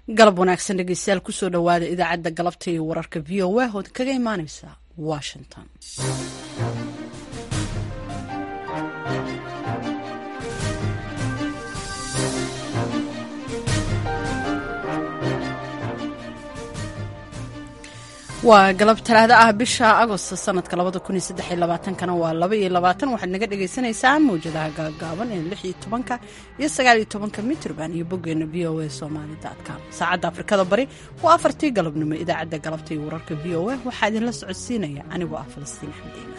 galab wanaagsan dhegeystayaal kusoo dhowaada idaacadda galabta iyo wararka v o a ood kaga imaaneysa washington waa galab talaado ah bisha agost sanadka labada kun iyo saddex iyo labaatankana waa laba iyo labaatan waxaad naga dhagaysanaysaan mawjadaha gaagaaban ee lix iyo tobanka iyo sagaal iyo tobanka mitrban iyo boggeena v o a somali com saacadda afrikada bari waa afartii galabnimo idaacadda galabta iyo wararka v o a waxaa idinla socodsiinaya anigoo ah falastiin xamdiina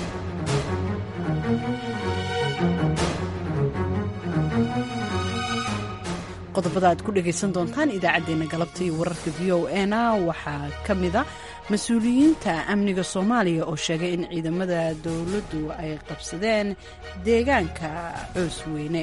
qodobada aad ku dhagaysan doontaan idaacaddeenna galabta iyo wararka v o a na waxaa ka mida mas-uuliyiinta amniga soomaaliya oo sheegay in ciidamada dowladdu ay qabsadeen deegaanka coos weyne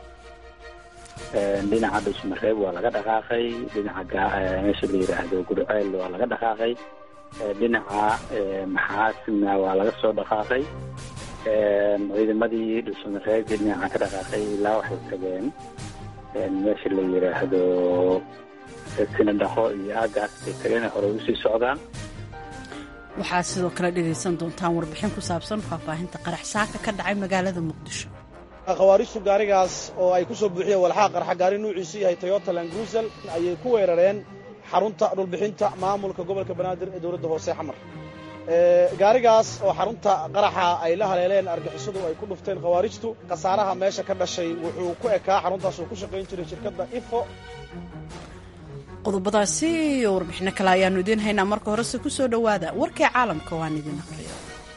dhinaca dhusmareeb waa laga dhaqaaqay dhinaca meesha la yidhaahdo gurceel waa laga dhaqaaqay dhinaca maxaasina waa laga soo dhaqaaqay ciidamadii dhusmareeb dhinaca ka dhaqaaqay ilaa waxay tageen meesha la yidhaahdo sinadhaqo iyo aagaas ay tageen hore usii socdaan waxaad sidoo kale dhegaysan doontaan warbixin ku saabsan faahfaahinta qarax saaka ka dhacay magaalada muqdisho khawaarijtu gaarigaas oo ay ku soo buuxiyeen walxaa qarxa gaari nuuciisu yahay toyota langruusel ayay ku weerareen xarunta dhulbixinta maamulka gobolka banaadir ee dowladda hoose xamar gaarigaas oo xarunta qaraxa ay la haleeleen argixisadu ay ku dhufteen khawaarijtu khasaaraha meesha ka dhashay wuxuu ku ekaa xaruntaas uu ku shaqayn jiray shirkadda ifo qodobadaasi iyo warbixino kale ayaannu idiin haynaa marka horese ku soo dhowaada warkii caalamka waan idin aqriyo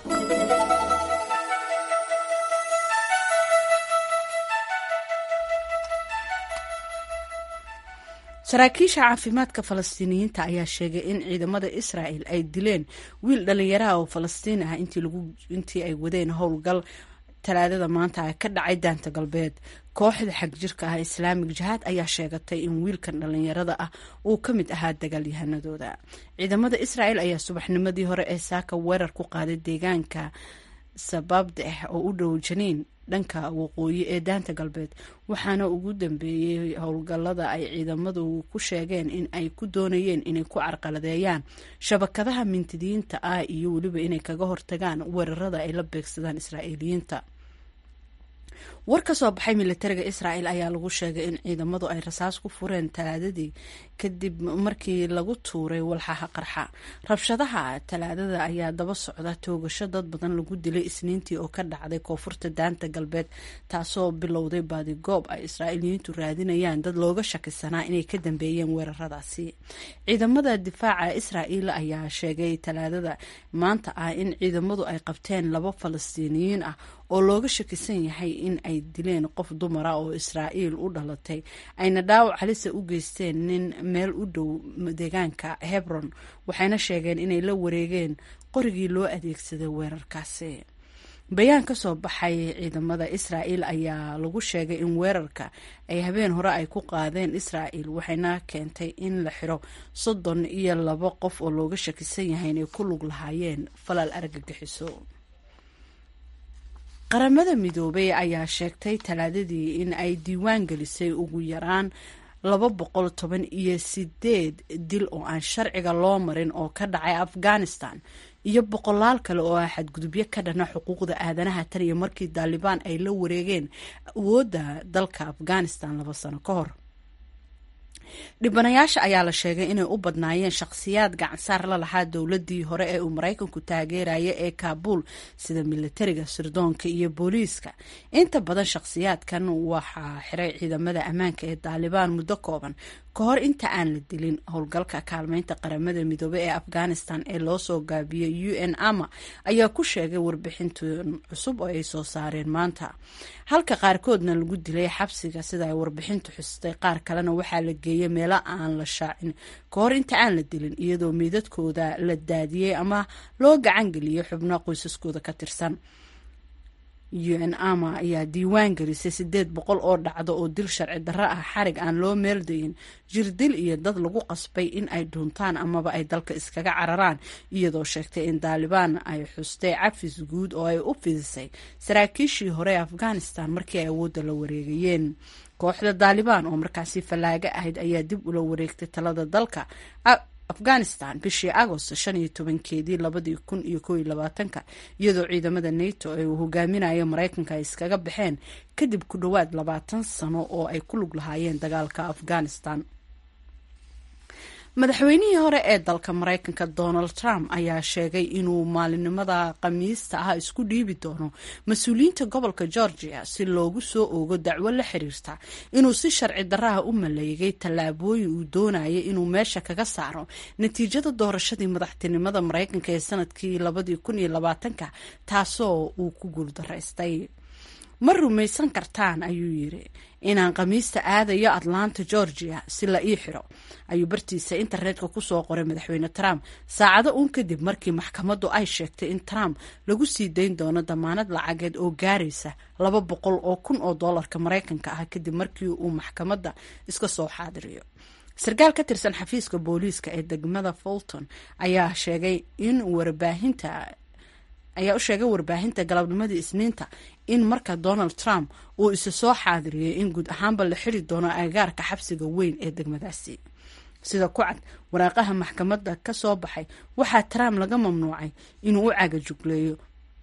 saraakiisha caafimaadka falastiiniyiinta ayaa sheegay in ciidamada israa'el ay dileen wiil dhallinyaraha oo falastiin ah intii ay wadeen howlgal talaadada maanta ka dhacay daanta galbeed kooxda xagjirka ah islaamig jihaad ayaa sheegatay in wiilkan dhallinyarada ah uu ka mid ahaa dagaalyahanadooda ciidamada israa'el ayaa subaxnimadii hore ee saaka weerar ku qaaday deegaanka sababdeh oo u dhow janiin dhanka waqooyi ee daanta galbeed waxaana ugu dambeeyey howlgallada ay ciidamadu ku sheegeen in ay ku doonayeen inay ku carqaladeeyaan shabakadaha mintidiyiinta ah iyo weliba inay kaga hortagaan weerarada ay la beegsadaan israa'iiliyiinta war ka soo baxay militariga israa'el ayaa lagu sheegay in ciidamadu ay rasaas ku fureen talaadadii kadib markii lagu tuuray walxaha qarxa rabshadaha talaadada ayaa daba socda toogasho dad badan lagu dilay isniintii oo ka dhacday koonfurta daanta galbeed taasoo bilowday baadigoob ay israa'iiliyiintu raadinayaan dad looga shakisanaa inay ka dambeeyeen weeraradaasi ciidamada difaaca israa'iil ayaa sheegay talaadada maanta ah in ciidamadu ay qabteen laba falastiiniyiin ah oo looga shakisan yahay in ay dileen qof dumara oo israa'iil u dhalatay ayna dhaawac halisa u geysteen nin meel u dhow deegaanka hebron waxayna sheegeen inay la wareegeen qorigii loo adeegsaday weerarkaasi bayaan ka soo baxay ciidamada israa'il ayaa lagu sheegay in weerarka ay habeen hore ay ku qaadeen israa'il waxayna keentay in la xiro soddon iyo labo qof oo looga shakisan yahay inay ku lug lahaayeen falal argagixiso qaramada midoobay ayaa sheegtay talaadadii in ay diiwaan gelisay ugu yaraan laba boqol toban iyo sideed dil oo aan sharciga loo marin oo ka dhacay afghanistan iyo boqolaal kale oo ah xadgudubyo ka dhana xuquuqda aadanaha tan iyo markii daalibaan ay la wareegeen awoodda dalka afghanistan laba sano ka hor dhibanayaasha ayaa la sheegay inay u badnaayeen shakhsiyaad gacansaar la lahaa dowladii hore ee uu maraykanku taageeraya ee kaabuul sida militariga sirdoonka iyo booliiska inta badan shakhsiyaadkan waxaa xiray ciidamada ammaanka ee daalibaan muddo kooban ka hor inta aan la dilin howlgalka kaalmeynta qaramada midoobey ee afghanistan ee loo soo gaabiyey u n ama ayaa ku sheegay warbixintan cusub oo ay soo saareen maanta halka qaarkoodna lagu dilay xabsiga sida ay warbixintu xustay qaar kalena waxaa la geeyey meelo aan la shaacin ka hor inta aan la dilin iyadoo miidadkooda la daadiyey ama loo gacan geliyey xubno qoysaskooda ka tirsan u n ama ayaa diiwaan gelisay sideed boqol oo dhacdo oo dil sharci darro ah xarig aan loo meeldayin jirdil iyo dad lagu qasbay in ay dhuuntaan amaba ay dalka iskaga cararaan iyadoo sheegtay in daalibaan ay xustay cafis guud oo ay u fidisay saraakiishii hore ee afghanistan markii ay awoodda la wareegayeen kooxda daalibaan oo markaasi fallaaga ahayd ayaa dib ula wareegtay talada dalka afghanistan bishii agost shan iyo tobankeedii labadii kun iyo koo iyo labaatanka iyadoo ciidamada nato ee uu hogaaminayo maraykanka ay iskaga baxeen kadib ku dhowaad labaatan sano oo ay ku lug lahaayeen dagaalka afghanistan madaxweynihii hore ee dalka maraykanka donald trump ayaa sheegay inuu maalinimada khamiista ah isku dhiibi doono mas-uuliyiinta gobolka georgia si loogu soo oogo dacwo la xiriirta inuu si sharci daraha u maleegay tallaabooyin uu doonaya inuu meesha kaga saaro natiijada doorashadii madaxtinimada maraykanka ee sanadkii labadii kun iyo labaatanka taasoo uu ku guuldaraystay ma rumaysan kartaan ayuu yiri inaan khamiista aadayo atlanta georgia si la ii xiro ayuu bartiisa internetka kusoo qoray madaxweyne trump saacado uun kadib markii maxkamaddu ay sheegtay in trump lagu sii dayn doono damaanad lacageed oo gaaraysa laba boqol oo kun oo doolarka maraykanka ah kadib markii uu maxkamadda iska soo xaadiriyo sarkaal ka tirsan xafiiska booliiska ee degmada fulton ayaa sheegay in warbaahinta ayaa u sheegay warbaahinta galabnimadii isniinta in marka donald trump uu isa soo xaadiriyey in guud ahaanba la xiri doono agagaarka xabsiga weyn ee degmadaasi sida ku cad waraaqaha maxkamadda ka soo baxay waxaa trump laga mamnuucay inuu u cagajugleeyo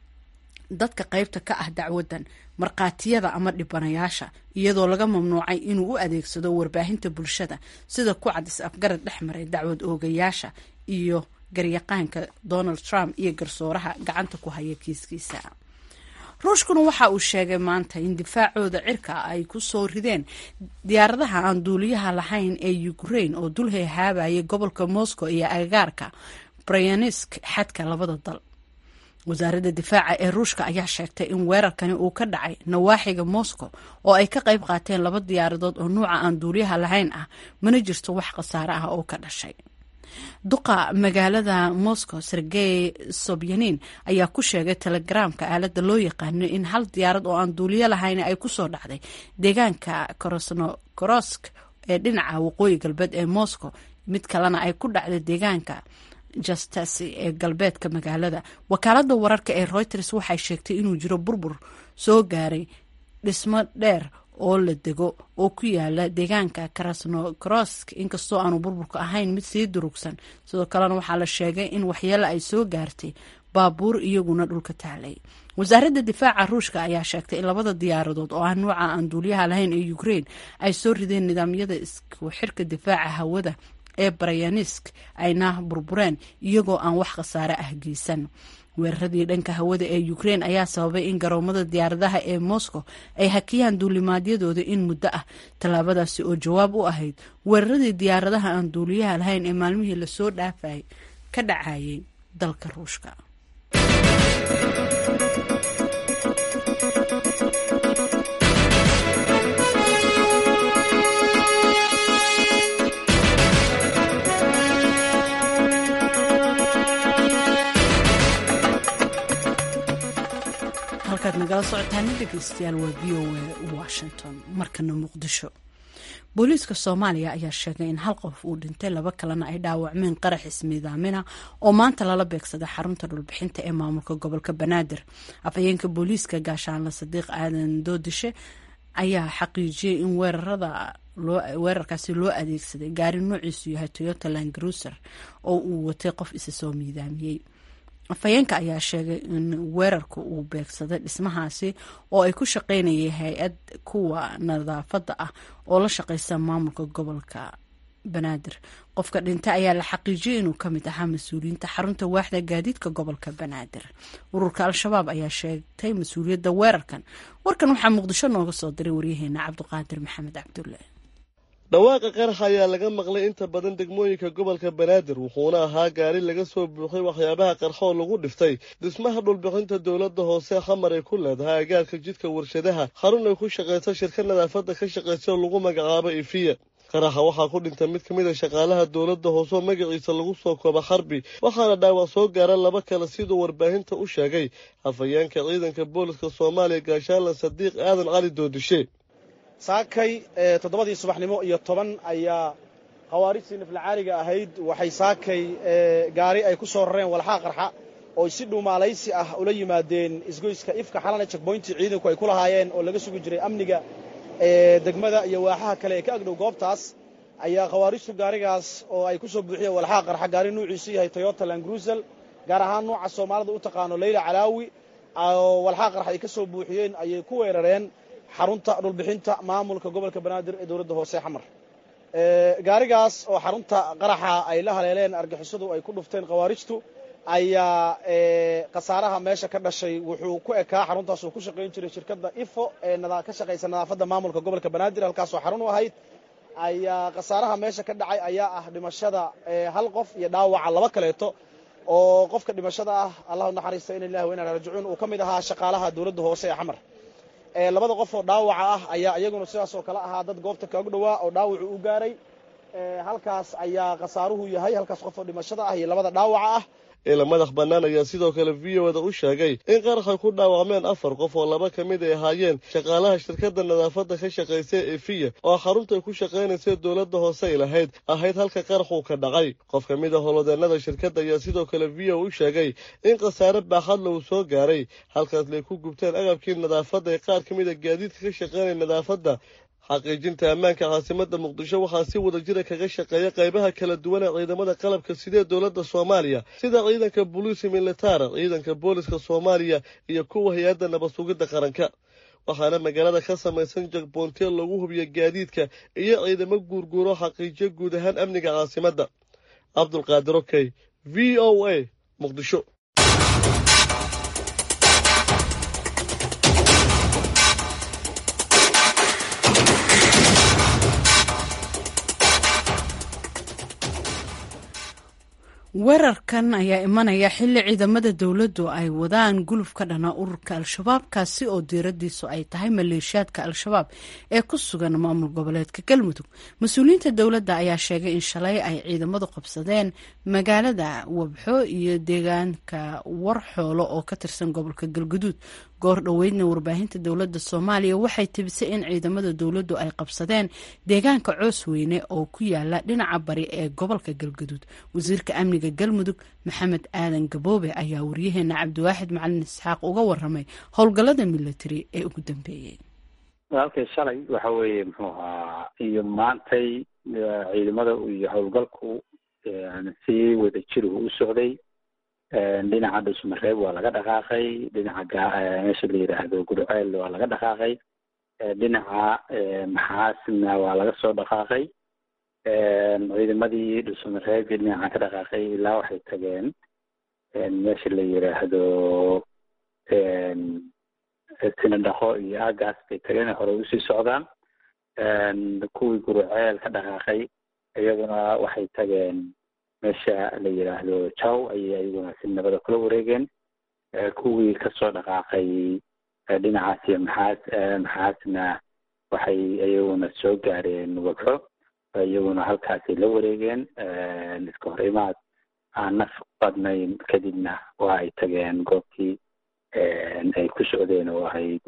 dadka qaybta ka ah dacwaddan markhaatiyada ama dhibanayaasha iyadoo laga mamnuucay inuu u adeegsado warbaahinta bulshada sida ku cad is-afgarad dhex maray dacwad oogayaasha iyo garyaqaanka donald trump iyo garsooraha gacanta ku haya kiiskiisa ruushkuna waxa uu sheegay maanta in difaacooda cirka ay ku soo rideen diyaaradaha aan duuliyaha lahayn ee ukraine oo dul heehaabayay gobolka moscow iyo agagaarka bryansk xadka labada dal wasaaradda difaaca ee ruushka ayaa sheegtay in weerarkani uu ka dhacay nawaaxiga moscow oo ay ka qayb qaateen laba diyaaradood oo nuuca aan duuliyaha lahayn ah mana jirto wax khasaare ah oo ka dhashay duqa magaalada moscow sergey sobyanin ayaa ku sheegay telegramka aaladda loo yaqaano in hal diyaarad oo aan duuliyo lahayn ay kusoo dhacday deegaanka krosnokorosk ee dhinaca waqooyi galbeed ee moscow mid kalena ay ku dhacday deegaanka justasi ee galbeedka magaalada wakaalada wararka ee reuters waxay sheegtay inuu jiro burbur soo gaaray dhismo dheer oo la dego oo ku yaala deegaanka krasnokrosk inkastoo aanu burburka ahayn mid sii durugsan sidoo kalena waxaa la sheegay in waxyeelo ay soo gaartay baabuur iyaguna dhulka taalay wasaaradda difaaca ruushka ayaa sheegtay in labada diyaaradood oo ah nuuca aan duuliyaha lahayn ee ukraine ay soo rideen nidaamyada isku xirka difaaca hawada ee barayanisk ayna burbureen iyagoo aan wax khasaare ah geysan weeraradii dhanka hawada ee ukraine ayaa sababay in garoomada diyaaradaha ee moscow ay hakiyaan duulimaadyadooda in muddo ah tallaabadaasi oo jawaab u ahayd weeraradii diyaaradaha aan duuliyaha lahayn ee maalmihii lasoo dhaafay ka dhacayay dalka ruushka halkaad nagala socotaana dhegeystayaal waa v o a washington markana muqdisho booliiska soomaaliya ayaa sheegay in hal qof uu dhintay laba kalena ay dhaawacmeen qarax ismiidaamina oo maanta lala beegsaday xarunta dhulbixinta ee maamulka gobolka banaadir afhayeenka booliiska gaashaanle sadiiq aadan doodishe ayaa xaqiijiyey in weerarada weerarkaasi loo adeegsaday gaari noociisu yahay toyota langruser oo uu watay qof isa soo miidaamiyey afhayeenka ayaa sheegay in weerarka uu beegsaday dhismahaasi oo ay ku shaqeynayay hay-ad kuwa nadaafadda ah oo la shaqeysa maamulka gobolka banaadir qofka dhintay ayaa la xaqiijiyay inuu kamid ahaa mas-uuliyiinta xarunta waaxda gaadiidka gobolka banaadir ururka al-shabaab ayaa sheegtay mas-uuliyadda weerarkan warkan waxaa muqdisho nooga soo diray waryaheena cabdiqaadir maxamed cabdulle dhawaaqa qarax ayaa laga maqlay inta badan degmooyinka gobolka banaadir wuxuuna ahaa gaari laga soo buuxay waxyaabaha qarxoo lagu dhiftay dhismaha dhulbixinta dowladda hoose xamar ay ku leedahay agaarka jidka warshadaha xarun ay ku shaqayso shirka nadaafadda ka shaqaysa oo lagu magacaabo ifiya qaraxa waxaa ku dhintay mid ka mid a shaqaalaha dowladda hoose oo magaciisa lagu soo kooba xarbi waxaana dhaawac soo gaara laba kale siduu warbaahinta u sheegay afhayeenka ciidanka booliska soomaaliya gaashaanle sadiiq aadan cali doodishe saakay toddobadii subaxnimo iyo toban ayaa khawaarijtii naflacaaliga ahayd waxay saakay gaari ay ku soo rareen walxaa qarxa oo si dhuumaalaysi ah ula yimaadeen isgoyska ifka xalana jekboyntii ciidanku ay ku lahaayeen oo laga sugi jiray amniga degmada iyo waaxaha kale ee ka agdhow goobtaas ayaa khawaarijtu gaarigaas oo ay ku soo buuxiyeen walxaha qarxa gaari nuuciisu yahay toyota langruzel gaar ahaan nuuca soomaalida u taqaano leyla calaawi oo walxaha qarxa ay ka soo buuxiyeen ayay ku weerareen xarunta dhulbixinta maamulka gobolka banaadir ee dowladda hoose xamar gaarigaas oo xarunta qaraxa ay la haleeleen argixisadu ay ku dhufteen khawaarijtu ayaa khasaaraha meesha ka dhashay wuxuu ku ekaa xaruntaas uu ku shaqayn jiray shirkadda ifo ee ka shaqaysa nadaafadda maamulka gobolka banaadir halkaasoo xarun u ahayd ayaa khasaaraha meesha ka dhacay ayaa ah dhimashada hal qof iyo dhaawaca laba kaleeto oo qofka dhimashada ah allahu naxariista in ilahi wa inaa rajicuun uu ka mid ahaa shaqaalaha dowladda hoose ee xamar labada qof oo dhaawaca ah ayaa iyaguna sidaas oo kale ahaa dad goobta kaagu dhowaa oo dhaawacu u gaaray halkaas ayaa khasaaruhu yahay halkaas qof oo dhimashada ah iyo labada dhaawaca ah ila madax bannaan ayaa sidoo kale v o da u sheegay in qaraxay ku dhaawacmeen afar qof oo laba ka mid ay ahaayeen shaqaalaha shirkadda nadaafadda ka shaqaysa efiya oo xarunta ku shaqaynaysa dowladda hoose ay lahayd ahayd halka qaraxuu ka dhacay qof ka mid a holodeennada shirkadda ayaa sidoo kale v o u sheegay in khasaare baaxadla uu soo gaaray halkaas lay ku gubteen agabkii nadaafadda ee qaar ka mid a gaadiidka ka shaqaynaya nadaafadda xaqiijinta ammaanka caasimada muqdisho waxaa si wada jira kaga shaqeeya qaybaha kala duwan ee ciidamada qalabka sidee dowladda soomaaliya sida ciidanka boliisi militara ciidanka booliska soomaaliya iyo kuwa hay-adda nabad sugidda qaranka waxaana magaalada ka samaysan jagboontiya lagu hubiya gaadiidka iyo ciidamo guurguuro xaqiijiyo guud ahaan amniga caasimadda cabdulqaadir okey v o a muqdisho weerarkan ayaa imanaya xilli ciidamada dowladdu ay wadaan guluf ka dhana ururka al-shabaab kaasi oo diiradiisu ay tahay maleeshiyaadka al-shabaab ee ku sugan maamul goboleedka galmudug mas-uuliyiinta dowladda ayaa sheegay in shalay ay ciidamadu qabsadeen magaalada wabxo iyo deegaanka warxoolo oo ka tirsan gobolka galguduud goor dhoweydna warbaahinta dowladda soomaaliya waxay tibisay in ciidamada dowladdu ay qabsadeen deegaanka coosweyne oo ku yaala dhinaca bari ee gobolka galguduud wasiirka amniga galmudug maxamed aadan gaboobe ayaa waryaheena cabdiwaaxid macalin isxaaq uga waramay howlgallada military ee ugu dambeeyey walaalkay shalay waxa weeye muxuu ahaa iyo maantay ciidamada iyo howlgalku si wada jir uu u socday dhinaca dhusmareeb waa laga dhaqaaqay dhinaca meesha la yidhaahdo gurceel waa laga dhaqaaqay dhinaca maxaasna waa laga soo dhaqaaqay ciidamadii dhusmareeb dhinaca ka dhaqaaqay ilaa waxay tageen meesha la yidhaahdo sinadhaqo iyo aagaas bay tageen hore usii socdaan kuwii gurceel ka dhaqaaqay iyaguna waxay tageen meesha la yidhaahdo jaw ayay ayaguna si nabada kula wareegeen kuwii kasoo dhaqaaqay dhinacaas iyo maxaas maxaasna waxay iyaguna soo gaareen wabxo iyaguna halkaasay la wareegeen iska hor imaad aan naf badnayn kadibna waa ay tageen goobtii ay ku socdeen oo ahayd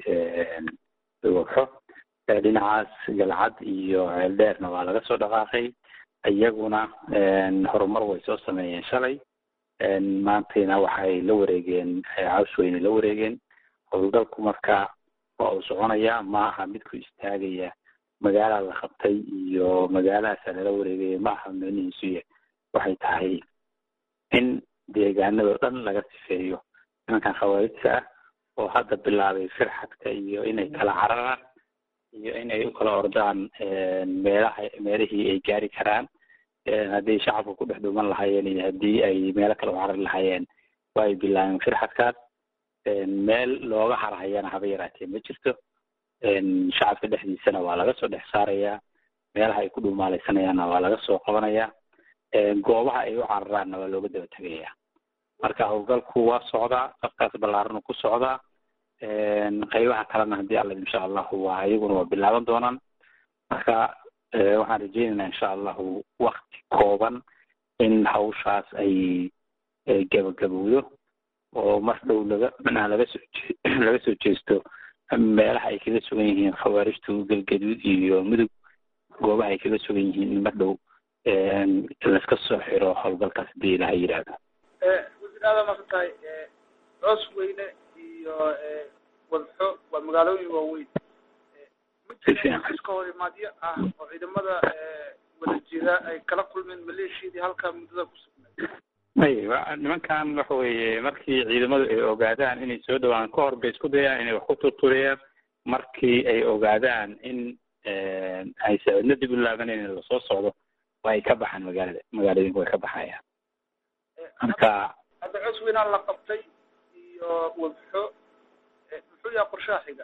wabxo dhinacaas galcad iyo ceeldheerna waa laga soo dhaqaaqay iyaguna horumar way soo sameeyeen shalay maantayna waxay la wareegeen cawsweyne la wareegeen howlgalku marka waa uu soconaya ma aha mid ku istaagaya magaala la qabtay iyo magaaladaasa lala wareegaya ma aha micnihiisuya waxay tahay in deegaanado dhan laga sifeeyo nimankan khawaarijta ah oo hadda bilaabay firxadka iyo inay kala cararaan iyo inay u kala ordaan meelaha meelihii ay gaari karaan haddii shacabka ku dhex dhuuman lahaayeen iyo haddii ay meelo kale u carari lahaayeen waa ay bilaabeen firxadkaas meel looga harhayana haba yaraatee ma jirto shacabka dhexdiisana waa laga soo dhex saarayaa meelaha ay ku dhuumaaleysanayaanna waa laga soo qabanayaa goobaha ay u cararaanna waa looga daba tegayaa marka howlgalku waa socdaa safkaas ballaaranu ku socdaa qaybaha kalena haddii alla insha allahu waa iyaguna waa bilaaban doonaan marka waxaan rajeynaynaa insha allahu wakti kooban in hawshaas ay gabagabowdo oo mar dhow laga manaha laga soo laga soo jeesto meelaha ay kaga sugan yihiin khawaarijtu galgaduud iyo mudug goobaha ay kaga sugan yihiin in mar dhow laska soo xiro howlgalkaas hadii ilaha yidhaahdo wasiir aada masan tahay coos weyne iyo wadxo waa magaalooyin waaweyn si fiican iska hor imaadyo ah oo ciidamada wada jira ay kala kulmeen maleeshiyadii halkaa muddada ku sugnayd may wa- nimankan waxa weeye markii ciidamadu ay ogaadaan inay soo dhawaan ka hor bay isku dayaan inay wax ku turturiyaan markii ay ogaadaan in ay sacidno dib u laabaneen in lasoo socdo waa ay ka baxaan magaalada magaalooyinku way ka baxayaan marka hadda cos weynaan la qabtay iyo wabxo muxuu yahay qorshaha xiga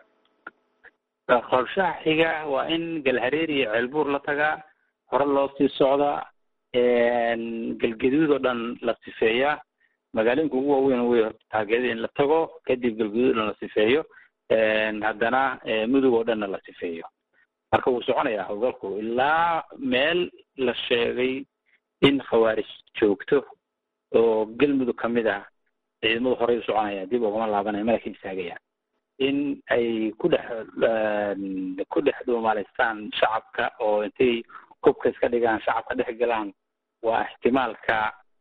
qorshaha xiga waa in galhareer iyo ceelbuur la tagaa hore loo sii socdaa galgaduud oo dhan la sifeeyaa magaalooyinka ugu waaweyn wey horta taageerada in la tago kadib galgaduud oo dhan la sifeeyo haddana mudug oo dhanna la sifeeyo marka wuu soconayaa howlgalku ilaa meel la sheegay in khawaarij joogto oo galmudug ka mid ah ciidamadu horey u soconaya dib ugama laabanaya mana ka istaagayaan in ay ku dhex ku dhex dhuumaalaystaan shacabka oo intay hubka iska dhigaan shacabka dhex galaan waa ixtimaalka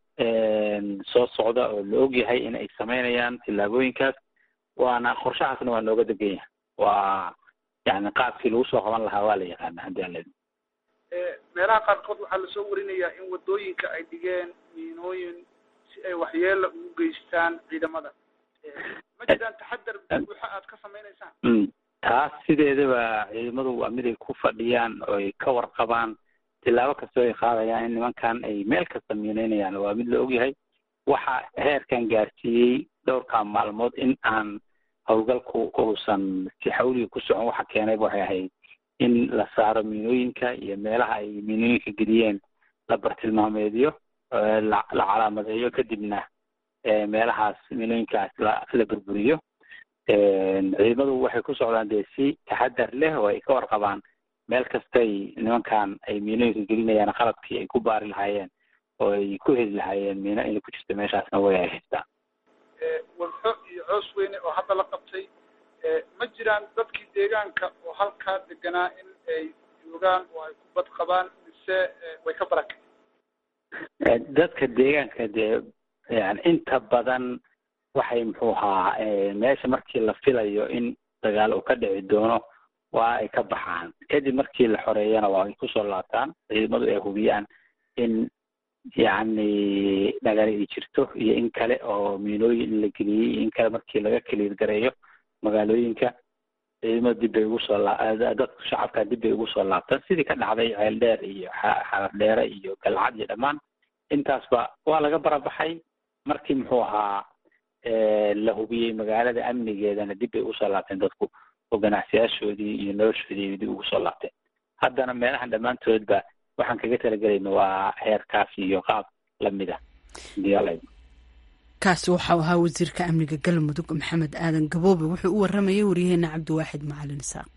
soo socda oo la ogyahay in ay samaynayaan tillaabooyinkaas waana qorshahaasna waa nooga degan yahay waa yani qaabkii lagu soo qaban lahaa waa la yaqaana haddii aan leedo meelaha qaarkood waxaa lasoo warinayaa in wadooyinka ay dhigeen miinooyin si ay waxyeela ugu geystaan ciidamada ma jiraan taxadar buuxa aad ka samaynaysaan mm taas sideedaba ciidamadu waa mid ay ku fadhiyaan oo ay ka warqabaan tilaabo kastoo ay qaadayaan in nimankan ay meel kasta miineynayaan waa mid la ogyahay waxa heerkan gaarsiiyey dhowrkaa maalmood in aan howlgalku uusan si xawliga ku socon waxa keenayba waxay ahayd in la saaro miinooyinka iyo meelaha ay miinooyinka geliyeen la bartilmaameediyo la la calaamadeeyo kadibna meelahaas miinooyinkaas la la burburiyo ciidamadu waxay ku socdaan dee si taxadar leh oo ay ka warqabaan meel kastay nimankan ay miinooyinka gelinayaan qalabkii ay ku baari lahaayeen oo ay ku heli lahaayeen miino inay ku jirto meeshaasna way ay haystaan wadxo iyo coos weyne oo hadda la qabtay ma jiraan dadkii deegaanka oo halkaa deganaa in ay joogaan oo ay ku bad qabaan mise way ka barakeen dadka deegaanka dee yani inta badan waxay muxuu ahaa meesha markii la filayo in dagaal uu ka dhici doono waa ay ka baxaan kadib markii la xoreeyana waa ay kusoo laabtaan ciidamadu ay hubiyaan in yacni dhagaal ay jirto iyo in kale oo miinooyin in la geliyey iyo in kale markii laga kaliir gareeyo magaalooyinka ciidamada dib bay ugu soo laa dadka shacabka dib bay ugu soo laabtaan sidii ka dhacday ceel dheer iyo xarar dheere iyo galcad iyo dhammaan intaasba waa laga barabaxay markii muxuu ahaa la hubiyey magaalada amnigeedana dib bay ugu soo laabteen dadku oo ganacsiyaashoodii iyo noloshoodii dib ugu soo laabteen haddana meelahan dhammaantoodba waxaan kaga talagelayna waa heerkaas iyo qaab lamid ah diyaal kaasi waxau ahaa wasiirka amniga galmudug maxamed aadan gaboobe wuxuu u waramayay waryaheena cabdiwaaxid macalin isaaq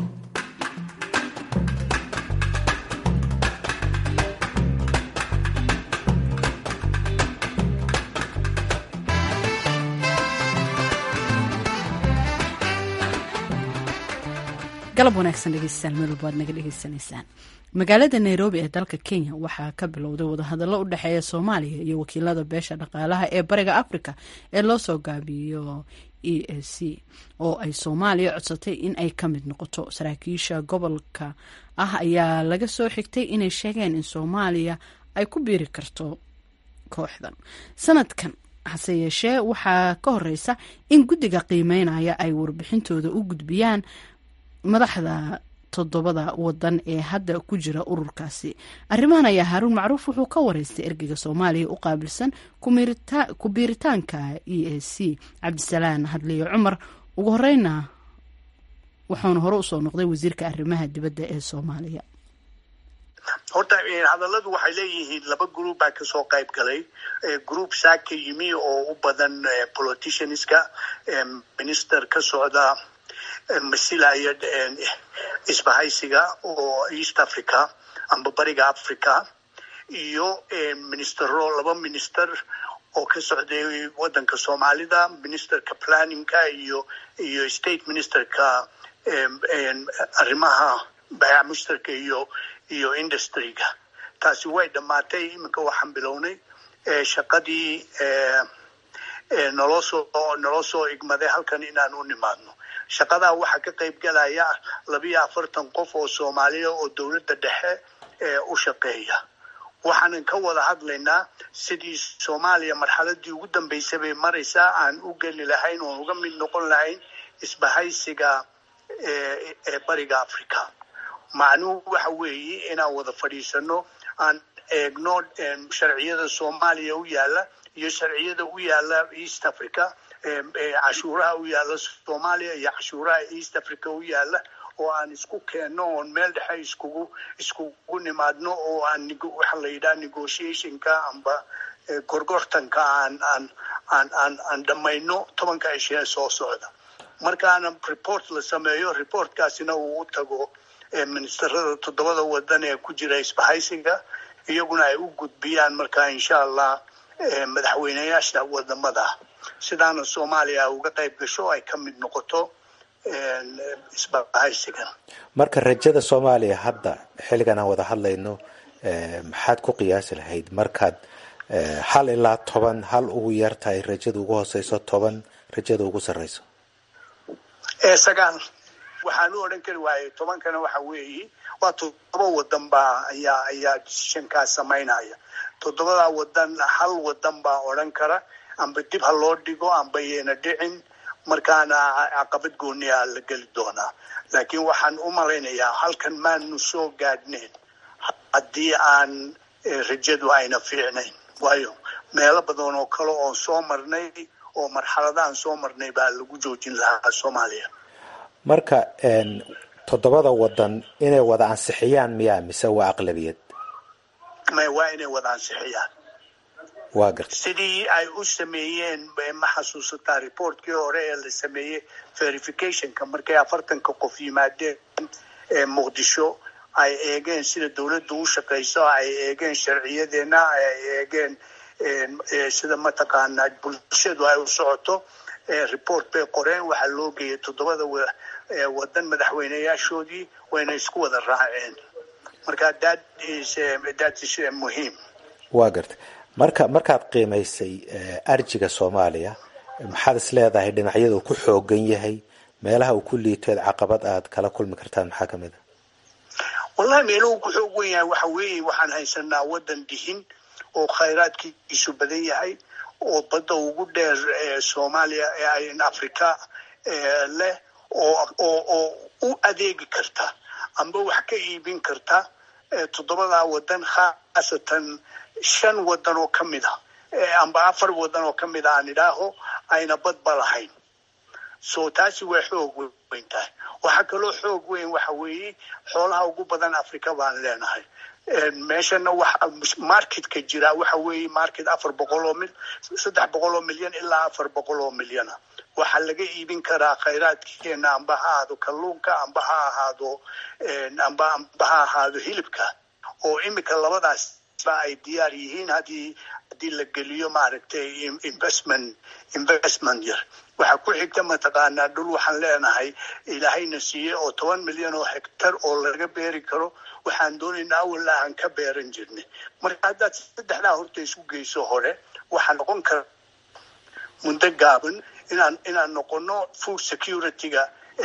galab wanaagsan dhegeystayaal meel walba aad naga dhegeysanaysaan magaalada nairobi ee dalka kenya waxaa ka bilowday wadahadallo u dhexeeya soomaaliya iyo wakiilada beesha dhaqaalaha ee bariga africa ee loo soo gaabiyo e a c oo ay soomaaliya codsatay in ay ka mid noqoto saraakiisha gobolka ah ayaa laga soo xigtay inay sheegeen in soomaaliya ay ku biiri karto kooxdan sanadkan hase yeeshee waxaa ka horeysa in guddiga qiimeynaya ay warbixintooda u gudbiyaan madaxda toddobada wadan ee hadda ku jira ururkaasi arrimahan ayaa haaruun macruuf wuxuu ka wareystay ergeyga soomaaliya u qaabilsan ku biiritaanka e a c cabdisalaan hadliyo cumar ugu horeyna wuxuuna hore usoo noqday wasiirka arrimaha dibadda ee soomaaliya horta hadalladu waxay leeyihiin laba group baa kasoo qayb galay group saaka yimi oo u badan politicianska minister ka socda masilaya isbahaysiga oo east africa amba bariga africa iyo ministero laba minister oo ka socday wadanka soomaalida ministerka planningka iyo iyo state ministerka arrimaha bayac mushtarka iyo iyo industryga taasi way dhammaatay iminka waxaan bilownay shaqadii noloo soo naloo soo igmaday halkan inaan u nimaadno shaqadaa waxaa ka qayb galaya labiyo afartan qof oo soomaaliya oo dowladda dhexe u shaqeeya waxaanan ka wada hadlaynaa sidii soomaaliya marxaladii ugu dambeysay bay maraysaa aan u geli lahayn oon uga mid noqon lahayn isbahaysiga ee bariga africa macnuhu waxa weeye inaan wada fadhiisano aan eegno sharciyada soomaaliya u yaala iyo sharciyada u yaala east africa cashuuraha u yaala soomaaliya iyo cashuuraha east africa u yaala oo aan isku keenno oon meel dhexe iskugu iskugu nimaadno oo aan waxa la yidhaha negotiationka amba gorgortanka aan aan aan aan aan dhammayno tobanka ishee soo socda markaana report la sameeyo reportkaasina uu u tago ministerada toddobada wadan ee ku jira isbahaysiga iyaguna ay u gudbiyaan markaa insha allah madaxweyneyaasha wadamada sidaana soomaaliya uga qayb gasho ay ka mid noqoto isbahaysigan marka rajada soomaaliya hadda xilligan aan wada hadlayno maxaad ku qiyaasi lahayd markaad hal ilaa toban hal ugu yar tahay rajada ugu hooseyso toban rajada ugu sarreyso sagaal waxaan u odhan kari waayey tobankana waxa weeye waa toddoba wadan baa ayaa ayaa shankaas samaynaya toddobadaa wadan hal wadan baa odhan kara amba dib ha loo dhigo amba yayna dhicin markaana caqabad gooniyaa la geli doonaa laakiin waxaan u malaynayaa halkan maanu soo gaadhnayn haddii aan rajadu ayna fiicnayn waayo meelo badan oo kale oon soo marnay oo marxaladahan soo marnay baa lagu joojin lahaa soomaaliya marka toddobada wadan inay wada ansixiyaan miyaa mise waa aqlabiyad may waa inay wada ansixiyaan waa garta sidii ay u sameeyeen ma xasuusataa reportkii hore ee la sameeyey verificationka markay afartanka qof yimaadeen muqdisho ay eegeen sida dawladdu u shaqayso ay eegeen sharciyadeena ay eegeen sida mataqaanaa bulshadu ay u socoto report bay qoreen waxaa loo geeyay toddobada wadan madaxweyneyaashoodii wayna isku wada raaceen marka that is that is muhiim waa garta marka markaad qiimaysay arjiga soomaaliya maxaad is leedahay dhinacyada uu ku xoogan yahay meelaha uu ku liitoed caqabad aad kala kulmi kartaan maxaa kamid a wallahi meeluhu ku xoog wen yahay waxa weeye waxaan haysanaa wadan dihin oo khayraadkiisu badan yahay oo badda ugu dheer soomaaliya africa leh oo oo oo u adeegi karta amba wax ka iibin karta toddobadaa wadan khaasatan shan wadan oo ka mid a amba afar wadan oo ka mid a aan idhaaho ayna badba lahayn so taasi way xoog weyn tahay waxaa kaloo xoog weyn waxa weeye xoolaha ugu badan africa baan leenahay meeshana waxa marketka jira waxa weeye market afar boqol oo mil saddex boqol oo milyan ilaa afar boqol oo milyana waxaa laga iibin karaa khayraadkeena amba ha ahaado kalluunka amba ha ahaado amba amba ha ahaado hilibka oo imika labadaas ba ay diyaar yihiin haddii haddii la geliyo maaragtay investment investment yar waxaa ku xigta mataqaanaa dhul waxaan leenahay ilaahayna siiye oo toban milyan oo hectar oo laga beeri karo waxaan doonaynaa awalla aan ka beeran jirnay marka haddaad saddexdaa horta isku geyso hore waxaa noqon kara muddo gaaban inaan inaan noqono food security-ga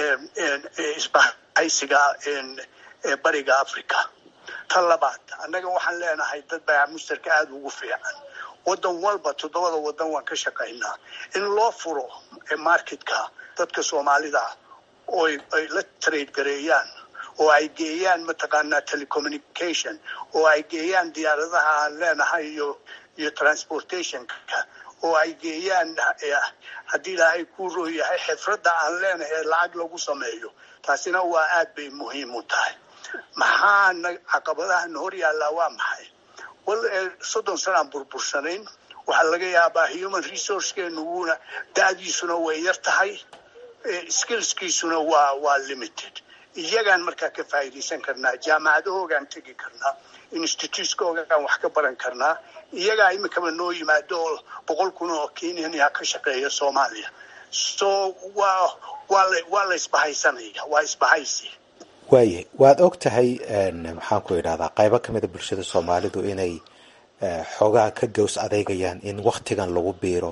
isbahaysiga bariga africa ta labaad annaga waxaan leenahay dad baa mustarka aada ugu fiican wadan walba toddobada wadan waan ka shaqaynaa in loo furo marketka dadka soomaalida oo ay la trade gareeyaan oo ay geeyaan mataqaanaa telecommunication oo ay geeyaan diyaaradaha aan leenahay iyo iyo transportationka oo ay geeyaan haddii ilaahay ku rooyahay xifradda aan leenahay ee lacag lagu sameeyo taasina waa aad bay muhiim u tahay maxaana caqabadahan hor yaallaa waa maxay wal soddon sanaan burbursanayn waxaa laga yaabaa human resourcekeenu wuuna da-diisuna way yar tahay skillskiisuna waa waa limited iyagaan markaa ka faa'iidaysan karnaa jaamacadahoogaan tegi karnaa institutekoogaan wax ka baran karnaa iyagaa imikaba noo yimaado oo boqol kun oo kenyanya ka shaqeeya soomaaliya so waa waa la waa la isbahaysanaya waa isbahaysi waayahay waad og tahay maxaan ku idhahdaa qaybo ka mida bulshada soomaalidu inay xoogaha ka gows adeegayaan in waktigan lagu biiro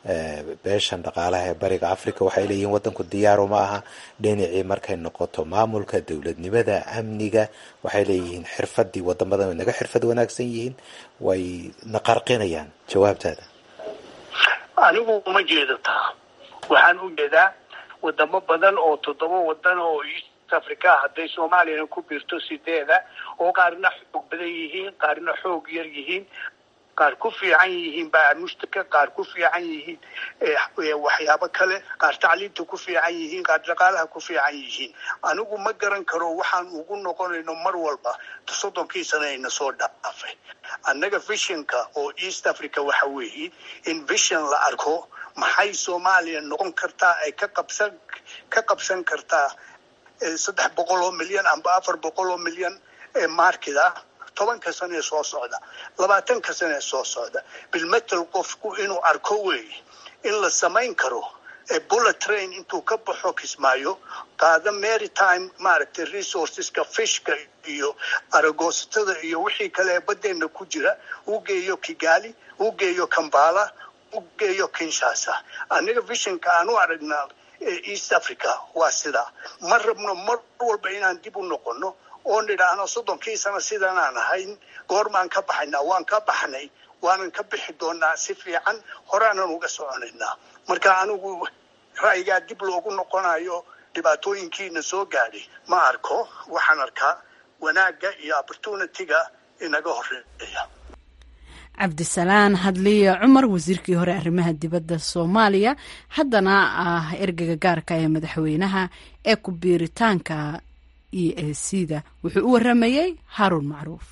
beeshan dhaqaalaha ee bariga africa waxay leeyihiin wadanku diyaaru ma aha dhinacii markay noqoto maamulka dowladnimada amniga waxay leeyihiin xirfadii wadamadan way naga xirfad wanaagsan yihiin way na qarqinayaan jawaabtaada anigu uma jeedo taa waxaan u jeedaa wadamo badan oo toddoba wadan oo east africa hadday soomaaliyana ku biirto sideeda oo qaarna xoog badan yihiin qaarna xoog yar yihiin qaar ku fiican yihiin baamushtaka qaar ku fiican yihiin waxyaabo kale qaar tacliinta ku fiican yihiin qaar dhaqaalaha ku fiican yihiin anigu ma garan karo waxaan ugu noqonayno mar walba soddonkii sana ayna soo dhaafay annaga visionka oo east africa waxa weeye in vision la arko maxay soomaaliya noqon kartaa ay ka qabsan ka qabsan kartaa saddex boqol oo milyan amba afar boqol oo milyan ee market ah tobanka sane ee soo socda labaatanka sane ee soo socda bilmetel qofku inuu arko weeye in la samayn karo bullet train intuu ka baxo kismaayo qaada maritime maaragtay resourceska fishka iyo aragoosatada iyo wixii kale ee badeena ku jira uu geeyo kigali uu geeyo kambala u geeyo kinshasa aniga visionka aan u aragnaa east africa waa sidaa ma rabno mar walba inaan dib u noqono oo nidhaahno soddonkii sano sidanaan ahayn goormaan ka baxaynaa waan ka baxnay waanan ka bixi doonaa si fiican horaanan uga soconaynaa marka anigu ra'yigaa dib loogu noqonayo dhibaatooyinkiina soo gaadhay ma arko waxaan arkaa wanaagga iyo opportunity-ga inaga horeeya cabdisalaan hadliye cumar wasiirkii hore arrimaha dibadda soomaaliya haddana ah ergeyga gaarka ee madaxweynaha ee ku biiritaanka e a c da wuxuu u waramayey haaruun macruuf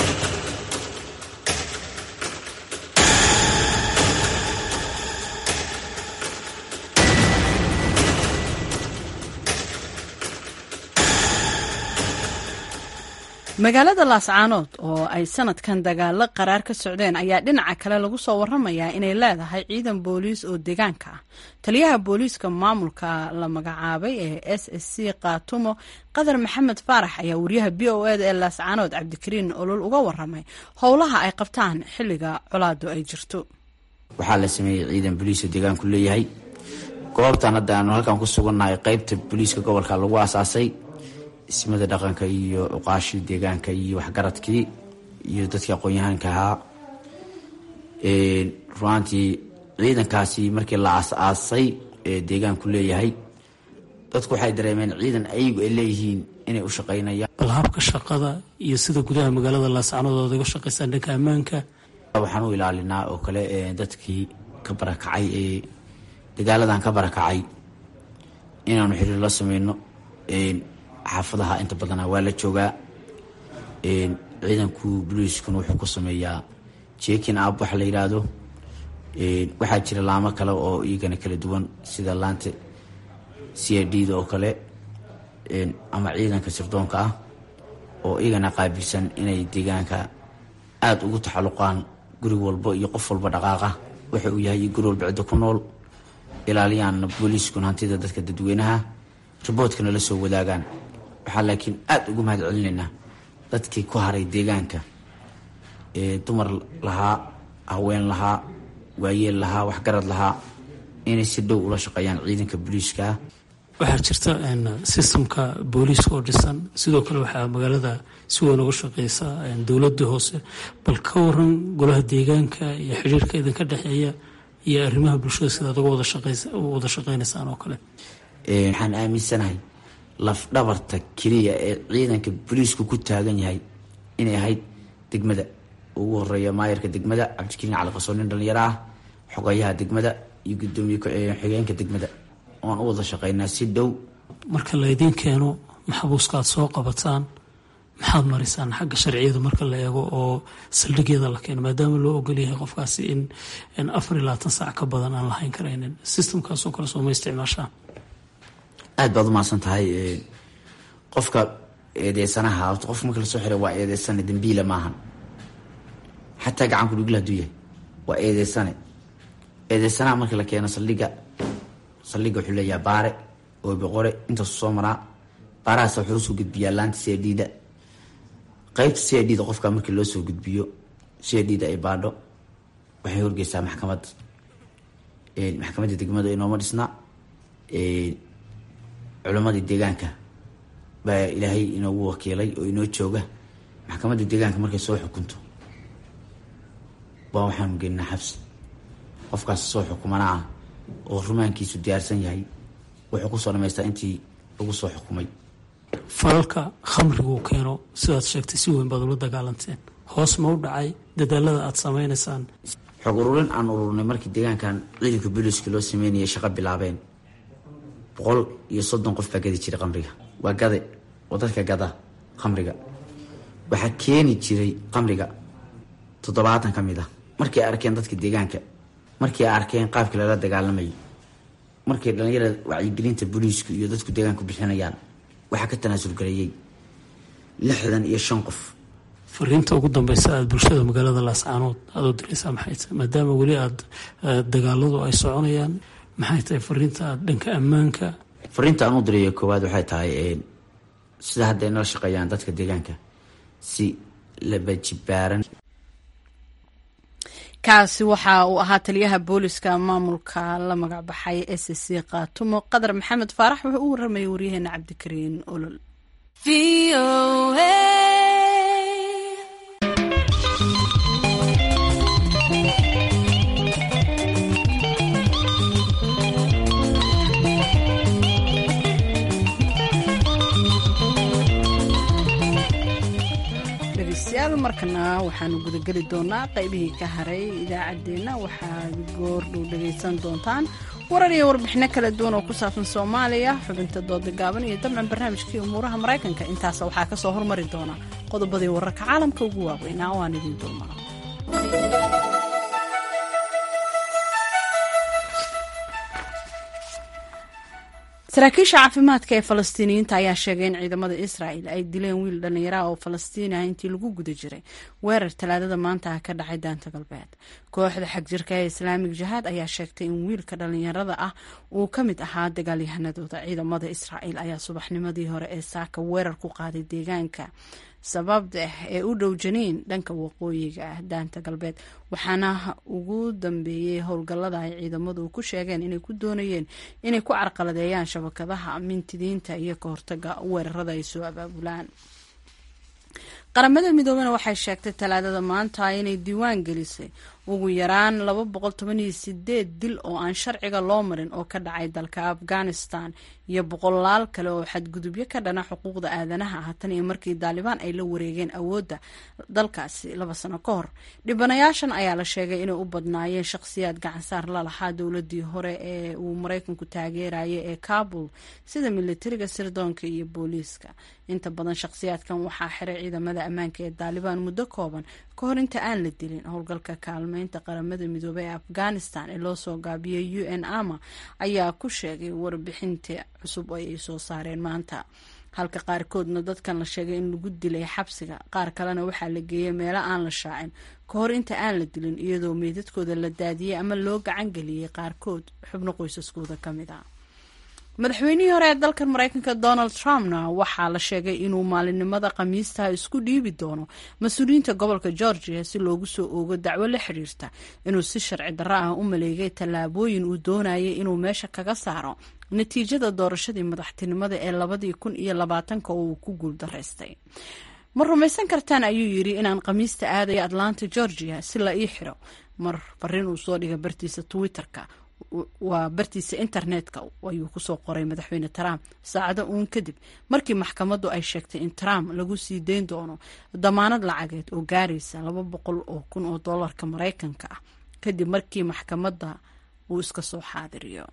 magaalada laascaanood oo ay sanadkan dagaalo qaraar ka socdeen ayaa dhinaca kale lagu soo waramayaa inay leedahay ciidan booliis oo deegaanka ah taliyaha booliiska maamulka la magacaabay ee s s c kaatumo qadar maxamed faarax ayaa wariyaha b o eda ee laascaanood cabdikariin olol uga waramay howlaha ay qabtaan xilliga colaadu ay jirto waxaa la sameeyey ciidan booliiska deegaanku leeyahay goobtan hadda aanu halkan ku sugannahay qeybta booliiska gobolka lagu aasaasay ismada dhaqanka iyo cuqaashii deegaanka iyo waxgaradkii iyo dadkii aqoon-yahaanka ahaa ruaantii ciidankaasi markii la aas-aasay ee deegaanku leeyahay dadku waxay dareemeen ciidan ayagu ay leeyihiin inay u shaqaynayaan bal habka shaqada iyo sida gudaha magaalada laascanood ood uga shaqaysaan dhanka ammaanka waxaan u ilaalinaa oo kale dadkii ka barakacay ee dagaaladan ka barakacay inaanu xiriir la sameyno xaafadaha inta badana waa la joogaa ciidanku boliiskuna wuxuu ku sameeyaa jekin ab waxa la yidhaahdo waxaa jira laamo kale oo iyagana kala duwan sida laanta c i d da oo kale ama ciidanka sirdoonka ah oo iyagana qaabilsan inay deegaanka aada ugu taxaluqaan guri walbo iyo qof walba dhaqaaqa waxa uu yahay guri walba ciddo ku nool ilaaliyaanna booliiskuna hantida dadka dadweynaha riboodkana la soo wadaagaan waxaa laakiin aada ugu mahad celinaynaa dadkii ku haray deegaanka ee dumar lahaa haween lahaa waayeel lahaa waxgarad lahaa inay si dhow ula shaqeeyaan ciidanka booliiska waxaa jirta sistamka booliiska oo dhisan sidoo kale waxaa magaalada si weyn uga shaqeysa dowladda hoose bal ka waran golaha deegaanka iyo xidhiirka idinka dhexeeya iyo arrimaha bulshada sidaad uga wada shaqeynaysaan oo kale waxaan aaminsanahay lafdhabarta keliya ee ciidanka booliisku ku taagan yahay inay ahayd degmada ugu horeeya maayarka degmada cabdikariin cali qasoon nin dhalinyaro ah xogayaha degmada iyo gudoomiye xigeenka degmada oan u wada shaqeynaa si dhow marka laydiin keeno maxabuuska aad soo qabataan maxaad marisaan xagga sharciyada marka la eego oo saldhigyada la keeno maadaama loo ogolyahay qofkaasi in afar iyo labaatan saac ka badan aan lahayn karaynin sistamkaasoo kale sooma isticmaashaan aada baad umahadsan tahay qofka eedeysanaha horta qofka marka lasoo xiray waa eedeysane dambiila maahan xataa gacanku dhugla haduu yahay waa eedeysane eedeysanaha marka la keeno saldhiga saldhiga wuxuu leeyaha baare oo boqore intaasu soo maraa baarahaas wuxuu usoo gudbiyaa laanta c d da qeybta c d da qofka markii loo soo gudbiyo c d da ay baadho waxay horgeysaa maxkamad maxkamadda degmada inooma dhisna culammadii deegaanka baa ilaahay inoogu wakiilay oo inoo jooga maxkamadda deegaanka markay soo xukunto baa waxaanu gelinaa xabsi qofkaas soo xukumana ah oo rumaankiisu diyaarsan yahay wuxuu kusoo dhamaystaa intii lagu soo xukumay falalka khamriguu keeno sidaad sheegtay si weyn baad ula dagaalanteen hoos ma u dhacay dadaalada aada samaynaysaan xog ururin aan ururnay markii deegaankan ciidanka booliiska loo sameynayay shaqo bilaabeen boqol iyo soddon qof baa gadi jiray khamriga waa gade oo dadka gada khamriga waxaa keeni jiray khamriga toddobaatan ka mid ah markay arkeen dadka deegaanka markay arkeen qaabkii lala dagaalamayay markay dhalinyarada wacyigelinta booliisku iyo dadku deegaanku bixinayaan waxaa ka tanaasul gareeyey lixdan iyo shan qof fariinta ugu dambeysa aada bulshada magaalada laascaanood aada u diraysaa maxay tahay maadaama weli aada dagaaladu ay soconayaan maxay tahay fariinta aada dhanka ammaanka fariinta aan u dirayo koowaad waxay tahay sida hadda ay nala shaqeeyaan dadka deegaanka si labajibaaran kaasi waxa uu ahaa taliyaha booliska maamulka la magac baxay s c kaatumo qadar maxamed faarax wuxuu u waramayay waryaheena cabdikariin olol dhegeystayaal markana waxaanu gudageli doonaa qaybihii ka haray idaacaddeenna waxaad goordhow dhegaysan doontaan warar iyo warbixino kala duwan oo ku saabsan soomaaliya xubinta dooda gaaban iyo dabcan barnaamijkii umuuraha maraykanka intaas waxaa kasoo hormari doona qodobadii wararka caalamka ugu waaweynaa oo aan idiin dulmaro saraakiisha caafimaadka ee falastiiniyiinta ayaa sheegay in ciidamada israa'el ay dileen wiil dhallinyaraha oo falastiini ah intii lagu guda jiray weerar talaadada maanta ah ka dhacay daanta galbeed kooxda xagjirka ee islaamig jihaad ayaa sheegtay in wiilka dhallinyarada ah uu ka mid ahaa dagaalyahanadooda ciidamada israa'el ayaa subaxnimadii hore ee saaka weerar ku qaaday deegaanka sababda ee u dhow janiin dhanka waqooyiga ah daanta galbeed waxaana ugu dambeeyey howlgallada ay ciidamadu ku sheegeen inay ku doonayeen inay ku carqaladeeyaan shabakadaha mintidiinta iyo ka hortaga weerarada ay soo abaabulaan qaramada midoobena waxay sheegtay talaadada maanta inay diiwaan gelisay ugu yaraan laba boqol toban iyo sideed dil oo aan sharciga loo marin oo ka dhacay dalka afghanistan iyo boqolaal kale oo xadgudubyo ka dhana xuquuqda aadanaha ah tan iyo markii daalibaan ay la wareegeen awoodda dalkaasi laba sano ka hor dhibanayaashan ayaa la sheegay inay u badnaayeen shaqhsiyaad gacansaar la lahaa dowladii hore ee uu maraykanku taageerayay ee kabul sida militariga sirdoonka iyo booliiska inta badan shaqhsiyaadkan waxaa xiray ciidamada ammaanka ee daalibaan muddo kooban ka hor inta aan la dilin howlgalka kaalmeynta qaramada midoobey ee afghanistan ee loo soo gaabiyey u n ama ayaa ku sheegay warbixinta cusub oo ay soo saareen maanta halka qaarkoodna dadkan la sheegay in lagu dilay xabsiga qaar kalena waxaa la geeyey meelo aan la shaacin ka hor inta aan la dilin iyadoo meydadkooda la daadiyey ama loo gacan geliyey qaarkood xubno qoysaskooda ka mid ah madaxweynihii hore ee dalkan maraykanka donald trumpna waxaa la sheegay inuu maalinimada khamiistaha isku dhiibi doono mas-uuliyiinta gobolka georgia si loogu soo oogo dacwo la xiriirta inuu si sharci darro ah u maleegay tallaabooyin uu doonayay inuu meesha kaga saaro natiijada doorashadii madaxtinimada ee labadii kun iyo labaatanka oo uu ku guuldaraystay ma rumaysan kartaan ayuu yidhi inaan khamiista aadayo atlanta georgia si la ii xiro mar fariin uu soo dhiga bartiisa twitter-ka waa bartiisa internetka ayuu kusoo qoray madaxweyne trump saacado uun kadib markii maxkamaddu ay sheegtay in trump lagu sii dayn doono damaanad lacageed oo gaaraysa laba boqol oo kun oo dollarka maraykanka ah kadib markii maxkamadda uu iska soo xaadiriyo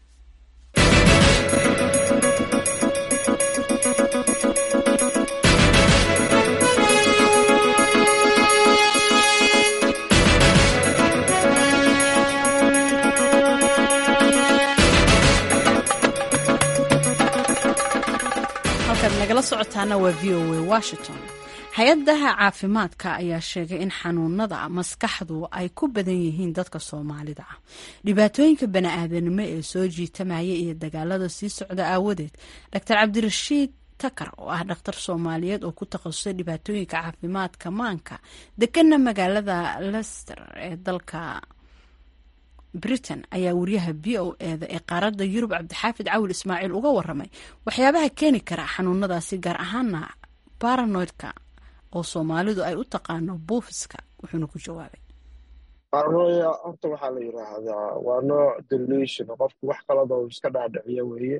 nagala socotaana waa v o a washington hay-adaha caafimaadka ayaa sheegay in xanuunada maskaxdu ay ku badan yihiin dadka soomaalida ah dhibaatooyinka bani-aadanimo ee soo jiitamaya iyo dagaalada sii socda aawadeed doctor cabdirashiid takar oo ah dhakhtar soomaaliyeed oo ku takhasusay dhibaatooyinka caafimaadka maanka dekana magaalada lester ee dalka britain ayaa wariyaha v o eda ee qaaradda yurub cabdixaafid cawil ismaaciil uga waramay waxyaabaha keeni kara xanuunadaasi gaar ahaana baranoidka oo soomaalidu ay u taqaano buufiska wuxuuna ku jawaabay paranoia horta waxaa la yidhaahdaa waa nooc delusion qofku wax kalada uu iska dhaadhiciyo weeye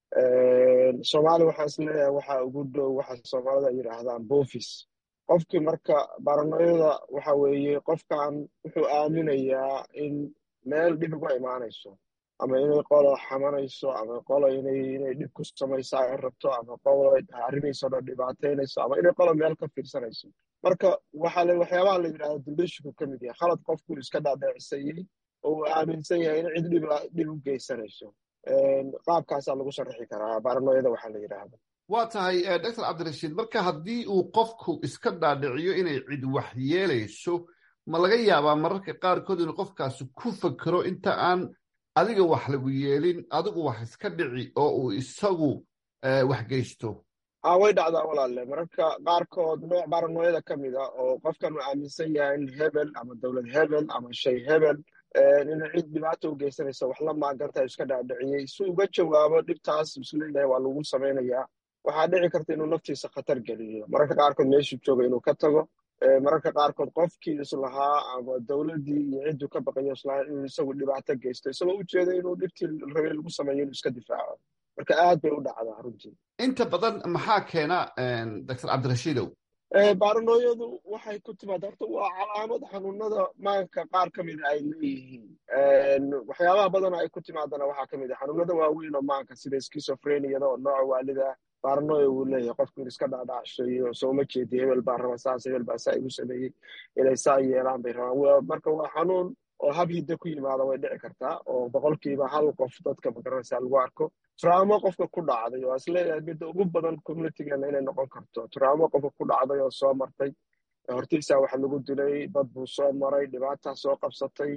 soomaali waxaan isleeyahay waxaa ugu dhow waxa soomaalida ay yidhaahdaan buufis qofkii marka baranoyada waxa weeye qofkan wuxuu aaminayaa in meel dhib uga imaanayso ama inay qolo xamanayso ama qolo inay inay dhib ku samaysa ay rabto ama qolo arrimayso dhan dhibaataynayso ama inay qolo meel ka fiirsanayso marka waxaa la waxyaabaha la yidhahda duldhishku ka mid yahay khalad qofku iska dhaadheecisayey oo uu aaminsan yahay in cid dhib dhib u geysanayso qaabkaasaa lagu sharaxi karaa baranoyada waxaa la yidhaahda waa tahay doctor cabdirashiid marka haddii uu qofku iska dhaadhiciyo inay cid wax yeelayso ma laga yaabaa mararka qaarkood inuu qofkaasi ku fakero inta aan adiga wax lagu yeelin adigu wax iska dhici oo uu isagu wax geysto a way dhacdaa walaalle mararka qaarkood nooc baranoyada ka mid a oo qofkan uu aaminsan yahay in hebel ama dowlad hebel ama shay hebel inay cid dhibaata u geysanaysa wax la maaganta iska dhaadhiciyey si uga jawaabo dhibtaas isleeyahay waa lagu samaynayaa waxaa dhici karta inuu naftiisa khatar geliyo mararka qaarkood meeshuu jooga inuu ka tago mararka qaarkood qofkii islahaa ama dowladdii iyo cidduu ka baqayo islahaa inuu isagu dhibaato geysto isagoo ujeeda inuu dhibtii rabay lagu sameeyo inuu iska difaaco marka aad bay u dhacdaa runtii inta badan maxaa keena doctor cabdirashiidow baranooyadu waxay ku timaada horta waa calaamad xanuunada maanka qaar ka mida ay leeyihiin waxyaabaha badana ay ku timaadana waxaa ka mid a xanuunada waaweyn oo maanka sida skisofreniyada oo nooca waalida baranoya uu leeyahay qofku in iska dhaadhacshayo soo ma jeedi hebel baa raba saas hebel baa saa igu sameeyey inay saa yeelaan bay rabaan marka waa xanuun oo hab hidda ku yimaada way dhici kartaa oo boqolkiiba hal qof dadka magaranaysa lagu arko traamo qofka ku dhacday oo isleeyahay midda ugu badan communitygeena inay noqon karto traamo qofka ku dhacday oo soo martay hortiisaa wax lagu dilay dad buu soo maray dhibaataa soo qabsatay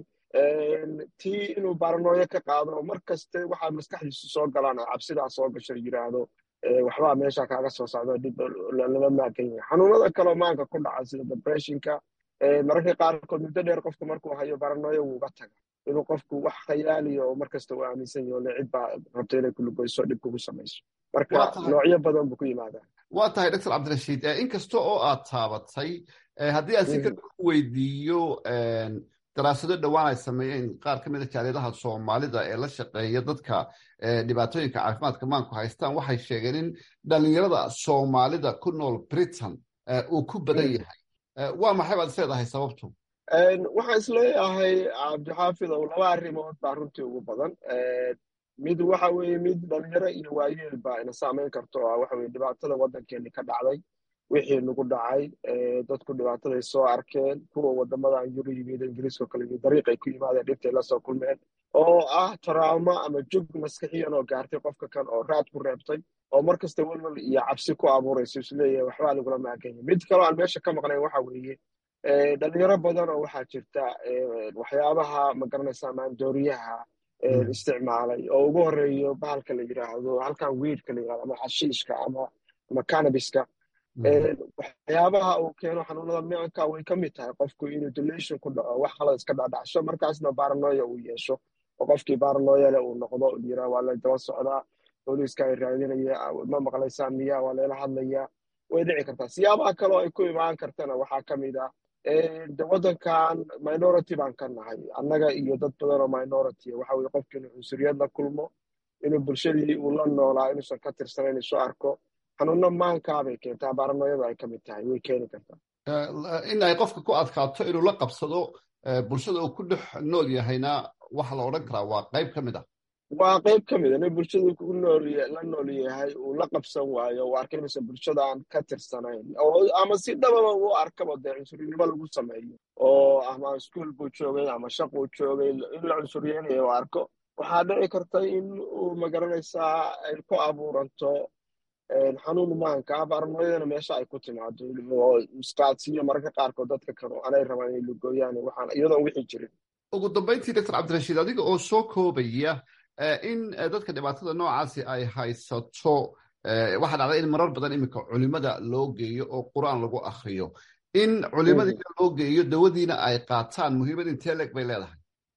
tii inuu baranooyo ka qaado oo mar kaste waxaa maskaxdiisu soo galaan oo cabsidaa soo gasho yidhaahdo waxbaa meesha kaaga soo socdo dhib lala maagan yahay xanuunada kaleo maanka ku dhaca sida depressionka mararka qaarkood muddo dheer qofku markuu hayo baranooyo wuuga taga inuu qofku wax khayaaliyo oo markasta uu aaminsan yaho le cid baa rabto inay kulugoyso dhib kugu samayso marka noocyo badan buu ku yimaadaa waa tahay doctor cabdirashiid inkasta oo aad taabatay haddii aan si kale ku weydiiyo daraasado dhowaan ay sameeyeen qaar ka mida jaaliyadaha soomaalida ee la shaqeeya dadka dhibaatooyinka caafimaadka maanku haystaan waxay sheegeen in dhalinyarada soomaalida ku nool britain uu ku badan yahay waa maxay baad isleedahay sababtu waxaan isleeyahay cabdixaafid ow laba arrimood baa runtii ugu badan mid waxa weeye mid dhalinyaro iyo waayeel baa ina saamayn karto oo ah waxa weye dhibaatada waddankeeni ka dhacday wixii nagu dhacay dadku dhibaataday soo arkeen kuwa wadamadan yuru yimid ingiriiska kale iyo dariiqay ku yimaadeen dhibtay lasoo kulmeen oo ah taraamo ama jog maskixiyan oo gaartay qofka kan oo raad ku reebtay oo mar kasta welwel iyo cabsi ku abuurayso isleeyahay waxbaa lagula maaganya mid kaloo aan meesha ka maqnayn waxa weeye dhalinyaro badan oo waxaa jirta waxyaabaha magaranaysa maandooriyaha isticmaalay oo ugu horeeyo bahalka la yidhaahdo halkan wiidka la yidhahdo ama xashiishka ama ama canabiska waxyaabaha uu keeno xanuunada micanka way ka mid tahay qofku inuu delation ku dhaco wax qalad iska dhadhacsho markaasna baranoya uu yeesho oo qofkii baranoyale uu noqdo yira waa la daba socdaa booliiska ay raadinaya ma maqlaysaa miya waa layla hadlayaa way dhici kartaa siyaabaha kaleo ay ku imaan kartana waxaa ka mid ah de waddankan minority baan ka nahay annaga iyo dad badan oo minority waxa weye qofki inuu cunsuriyad la kulmo inuu bulshadii uu la noolaa inuusan ka tirsanayn isu arko xanuuno maankaabay keentaa baranooyadu ay ka mid tahay way keeni kartaa in ay qofka ku adkaato inuu la qabsado bulshada uu ku dhex nool yahayna waxa la odhan karaa waa qayb ka mid ah waa qayb ka mid a nin bulshadu ku nool la nool yahay uu la qabsan waayo uu arkay inuusan bulshada aan ka tirsanayn oo ama si dhababa uu arkaba dee cunsurinimo lagu sameeyo oo ama iskuol buu joogay ama shaq uu joogay in la cunsuriyeynayo uu arko waxaa dhici karta in uu magaranaysaa ay ku abuuranto xanuun maanka baranooyadana meesha ay ku timaado oo isqaadsiiyo mararka qaarkood dadka kale anay rabaan inay lugooyaan waxaan iyadoon wixii jirin ugu dambayntii doctor cabdirashiid adiga oo soo koobaya in dadka dhibaatada noocaasi ay haysato waxaa dhacday in marar badan iminka culimada loo geeyo oo qur-aan lagu akriyo in culimadiina loo geeyo dawadiina ay qaataan muhiimad intee leeg bay leedahay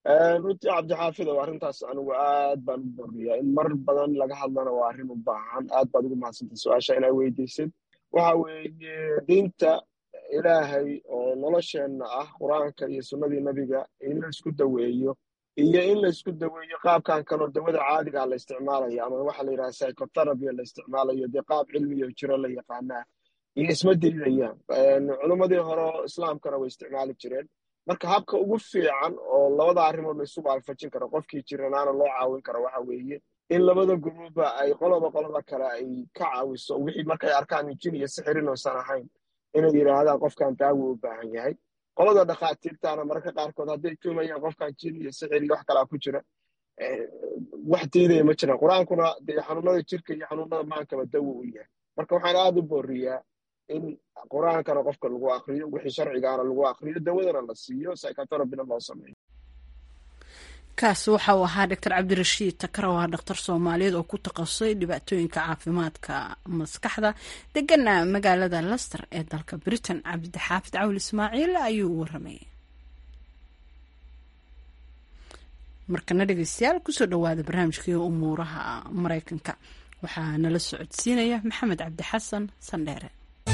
runtii cabdixaafid oo arrintaas anigu aad baan u boriyaa in mar badan laga hadlana waa arrin u baahan aad baad ugu mahadsantay su-aasha inaa weydiisid waxa weeye diinta ilaahay oo nolosheenna ah qur-aanka iyo sunnadii nebiga in la isku daweeyo iyo in la isku daweeyo qaabkan kaloo dawada caadigaa la isticmaalayo ama waxa la yidhaha psychotherapy la isticmaalayo dee qaab cilmiyo jiro la yaqaanaa iyo isma diidayaan culimmadii hore oo islaamkana way isticmaali jireen marka habka ugu fiican oo labada arrimood la isugu alfajin karo qofkii jiranaana loo caawin karo waxa weeye in labada guruuba ay qoloba qolada kale ay ka caawiso wixii markay arkaan jin iyo sixir inuusan ahayn inay yidhaahdaan qofkan daawo u baahan yahay qolada dhakhaatiirtaana mararka qaarkood hadday tuumayaan qofkan jin iyo sixir iyo wax kalaa ku jira wax diidaya ma jiraan qur-aankuna dee xanuunada jirka iyo xanuunada maankaba dawo u yahay marka waxaan aada u booriyaa in qur-aankana qofka lagu akriyo wixii sharcigaana lagu akriyo dawadana la siiyo psychotherapyna loo sameeyo kaasi waxa uu ahaa doctor cabdirashiid takar oo ah dhakhtar soomaaliyeed oo ku takhasusay dhibaatooyinka caafimaadka maskaxda degana magaalada lester ee dalka britain cabdixaafid cawl ismaaciil ayuu u waramayay markana dhegeystayaal kusoo dhawaada barnaamijkii umuuraha mareykanka waxaa nala socodsiinaya maxamed cabdi xasan sandheere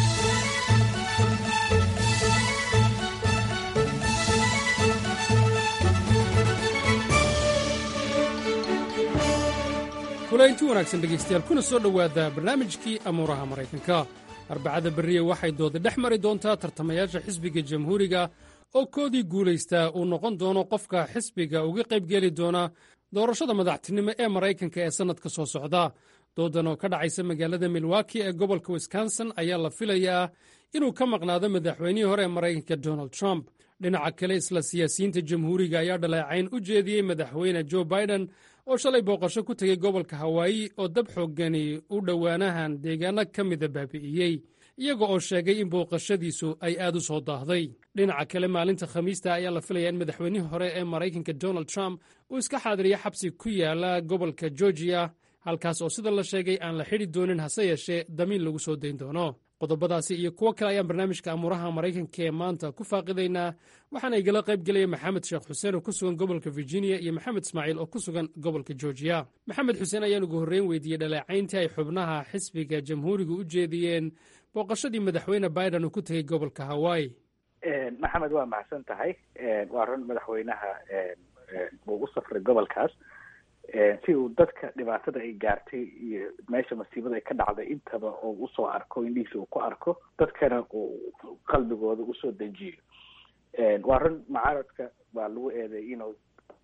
kulaynti wanaagsan dhegaystayaal kuna soo dhowaada barnaamijkii amuuraha maraykanka arbacada berriye waxay dooda dhex mari doontaa tartamayaasha xisbiga jamhuuriga oo koodii guulaystaa uu noqon doono qofka xisbiga uga qaybgeli doona doorashada madaxtinimo ee maraykanka ee sannadka soo socda doodan oo ka dhacaysa magaalada milwaki ee gobolka wisconsin ayaa la filayaa inuu ka maqnaado madaxweynihii hore ee maraykanka donald trump dhinaca kale isla siyaasiyiinta jamhuuriga ayaa dhaleecayn u jeediyey madaxweyne jo biden oo shalay booqasho ku tegey gobolka hawaayi oo dab xooggani u dhowaanahan deegaano ka mida baabi'iyey iyaga oo sheegay in booqashadiisu ay aad u soo daahday dhinaca kale maalinta khamiista ayaa la filayaa in madaxweynihii hore ee maraykanka donald trump uu iska xaadiriyo xabsi ku yaala gobolka georgiya halkaas oo sida la sheegay aan la xidhi doonin hase yeeshee damiin lagu soo dayn doono qodobadaasi iyo kuwo kale ayaan barnaamijka amuuraha maraykanka ee maanta ku faaqidaynaa waxaana igala qayb gelaya maxamed sheekh xuseen oo ku sugan gobolka virginia iyo maxamed ismaaciil oo ku sugan gobolka georgiya maxamed xuseen ayaan ugu horreyn weydiiyey dhaleecayntii ay xubnaha xisbiga jamhuuriga u jeediyeen booqashadii madaxweyne biden uu ku tegey gobolka hawaayi maxamed waa mahadsan tahay waa run madaxweynaha uu u safray gobolkaas si uu dadka dhibaatada ay gaartay iyo meesha masiibada ay ka dhacday intaba oo usoo arko indhihiisa uu ku arko dadkana uu qalbigooda usoo dejiyo waa run mucaaradka waa lagu eeday inuu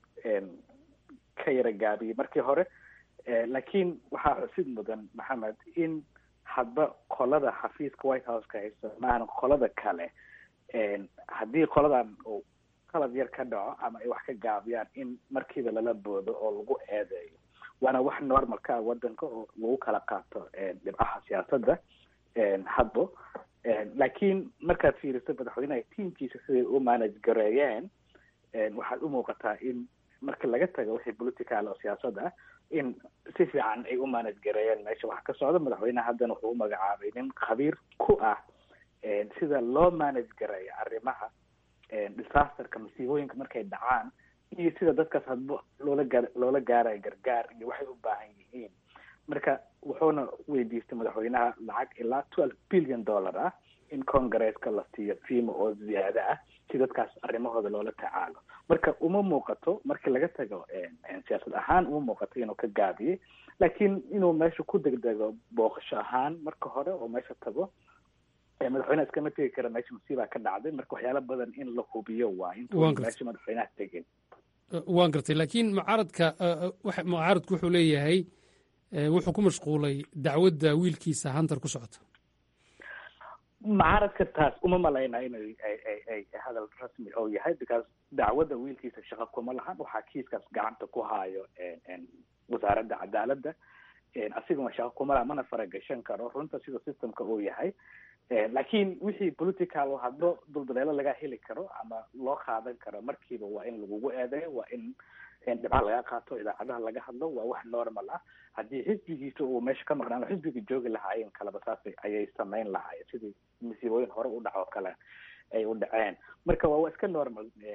ka yara gaabiyey markii hore laakiin waxaa xusid mudan maxamed in hadba qolada xafiiska white houseka haysta maahan qolada kale haddii qoladan uu qalad yar ka dhaco ama ay wax ka gaabiyaan in markiiba lala boodo oo lagu eedeeyo waana wax normalka ah wadanka oo lagu kala qaato dhibcaha siyaasadda hadbo laakiin markaad fiiriso madaxweynaha tiamkiisa siday u manage gareeyeen waxaad u muuqataa in marka laga tago wixii political oo siyaasad ah in si fiican ay u manage gareeyeen meesha waxa ka socda madaxweynaha haddana wuxuu u magacaabay nin khabiir ku ah sida loo manage gareeyo arrimaha disasterka masiibooyinka markay dhacaan iyo sida dadkaas hadba loola gaar loola gaarayo gargaar iyo waxay u baahan yihiin marka wuxuuna weydiistay madaxweynaha lacag ilaa twelve billion dollar ah in congresska la siiyo fiima oo ziyaado ah si dadkaas arrimahooda loola tacaalo marka uma muuqato markii laga tago siyaasad ahaan uma muuqato inuu ka gaabiyey laakiin inuu meesha ku degdego booqasho ahaan marka hore oo meesha tago madaxweynaha iskama tegi kara meesha masiibaa ka dhacday marka waxyaala badan in la hubiyo waa intuu meesha madaxweynaha tegin waan gartay laakiin mucaaradka mucaaradku wuxuu leeyahay wuxuu ku mashquulay dacwadda wiilkiisa hunter ku socota mucaaradka taas uma malaynaa inay ay ay hadal rasmi oo yahay because dacwadda wiilkiisa shaqo kuma lahan waxaa kiiskaas gacanta ku haayo wasaaradda cadaaladda asiguna shaqo kuma laha mana faragashan karo runta sida systemka uu yahay laakiin wixii political hadba duldaleelo laga heli karo ama loo qaadan karo markiiba waa in lagugu eedeeyo waa in dhibca laga qaato idaacadaha laga hadlo waa wax normal ah haddii xisbigiisa uu meesha ka maqnaan xisbiga joogi lahaayeen kaleba saas ayay samayn lahaayeen sidii masiibooyin hore u dhaco kale ay u dhaceen marka waa iska normal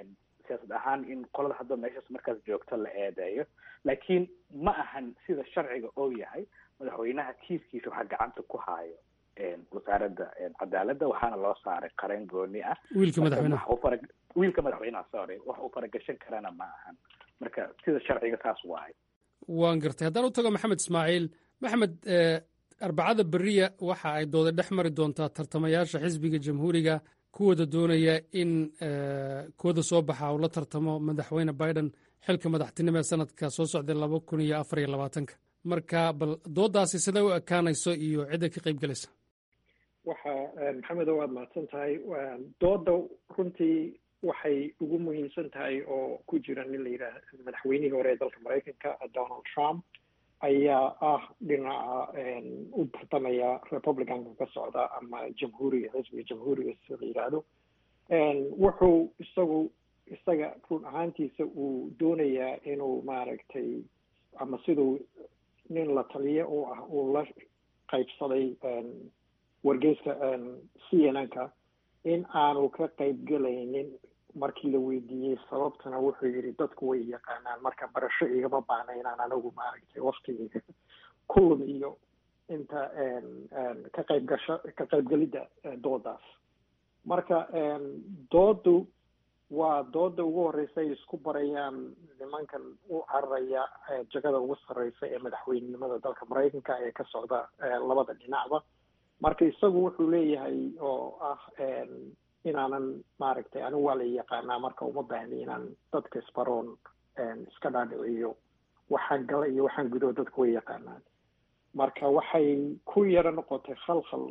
siyaasad ahaan in qolada hadda meeshaas markaas joogto la eedeeyo laakiin ma ahan sida sharciga oo yahay madaxweynaha kiiskiisa waxaa gacanta ku haayo wasaaradda cadaaladda waxaana loo saaray qareen gooni ah wiilka madaxweynaha fara wiilka madaxweynaha sorry wax uu faragashan karana ma ahan marka sida sharciga saas waahay waan gartay haddaan u tago maxamed ismaaciil maxamed arbacada beriya waxa ay dooda dhex mari doontaa tartamayaasha xisbiga jamhuuriga kuwooda doonaya in kuwada soo baxa uu la tartamo madaxweyne biden xilka madaxtinimo ee sanadka soo socday laba kun iyo afar iyo labaatanka marka bal doodaasi siday u ekaanayso iyo cidda ka qayb gelaysa waxa maxamedo waad mahadsan tahay dooda runtii waxay ugu muhiimsan tahay oo ku jira nin la yidhaah madaxweynihii hore ee dalka maraykanka donald trump ayaa ah dhinaca u tartamaya republicanka ka socda ama jamhuuriga xisbiga jamhuuriga sida la yidhaahdo wuxuu isagu isaga run ahaantiisa uu doonayaa inuu maaragtay ama siduu nin la taliye u ah uu la qaybsaday wargeyska c n n ka in aanu ka qaybgelaynin markii la weydiiyey sababtana wuxuu yidhi dadku way yaqaanaan marka barasho igama baana inaan anagu maaragtay waktigeyga ku lumiyo inta ka qayb gasho ka qaybgelidda doodaas marka doodu waa dooda ugu horeysa ay isku barayaan nimankan u cararaya jagada ugu sarreysa ee madaxweynenimada dalka maraykanka ee ka socda labada dhinacba marka isagu wuxuu leeyahay oo ah inaanan maaragtay anigu waa la yaqaanaa marka uma baahni inaan dadka isbaroon iska dhaadhiciyo waxaan gala iyo waxaan gudo dadku way yaqaanaan marka waxay ku yaro noqotay khalkhal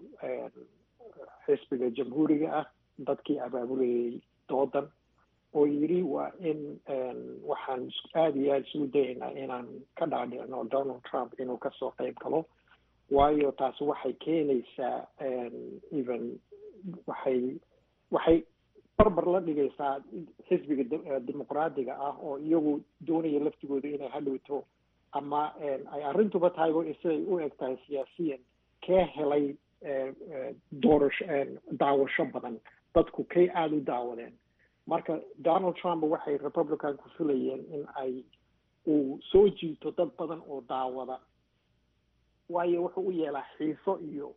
xisbiga jamhuuriga ah dadkii abaabulayay doodan oo yidhi waa in waxaan aada iyo aada isugu dayaynaa inaan ka dhaadhicno donald trump inuu kasoo qayb galo waayo taasi waxay keenaysaa even waxay waxay barbar la dhigaysaa xisbiga dimuqraadiga ah oo iyagu doonaya laftigooda inay hadhowto ama ay arrintuba tahayba siday u eg tahay siyaasiyan kee helay doorasho daawasho badan dadku kay aada u daawadeen marka donald trump waxay republicanku filayeen in ay uu soo jiito dad badan oo daawada waayo wuxuu u yeelaa xiiso iyo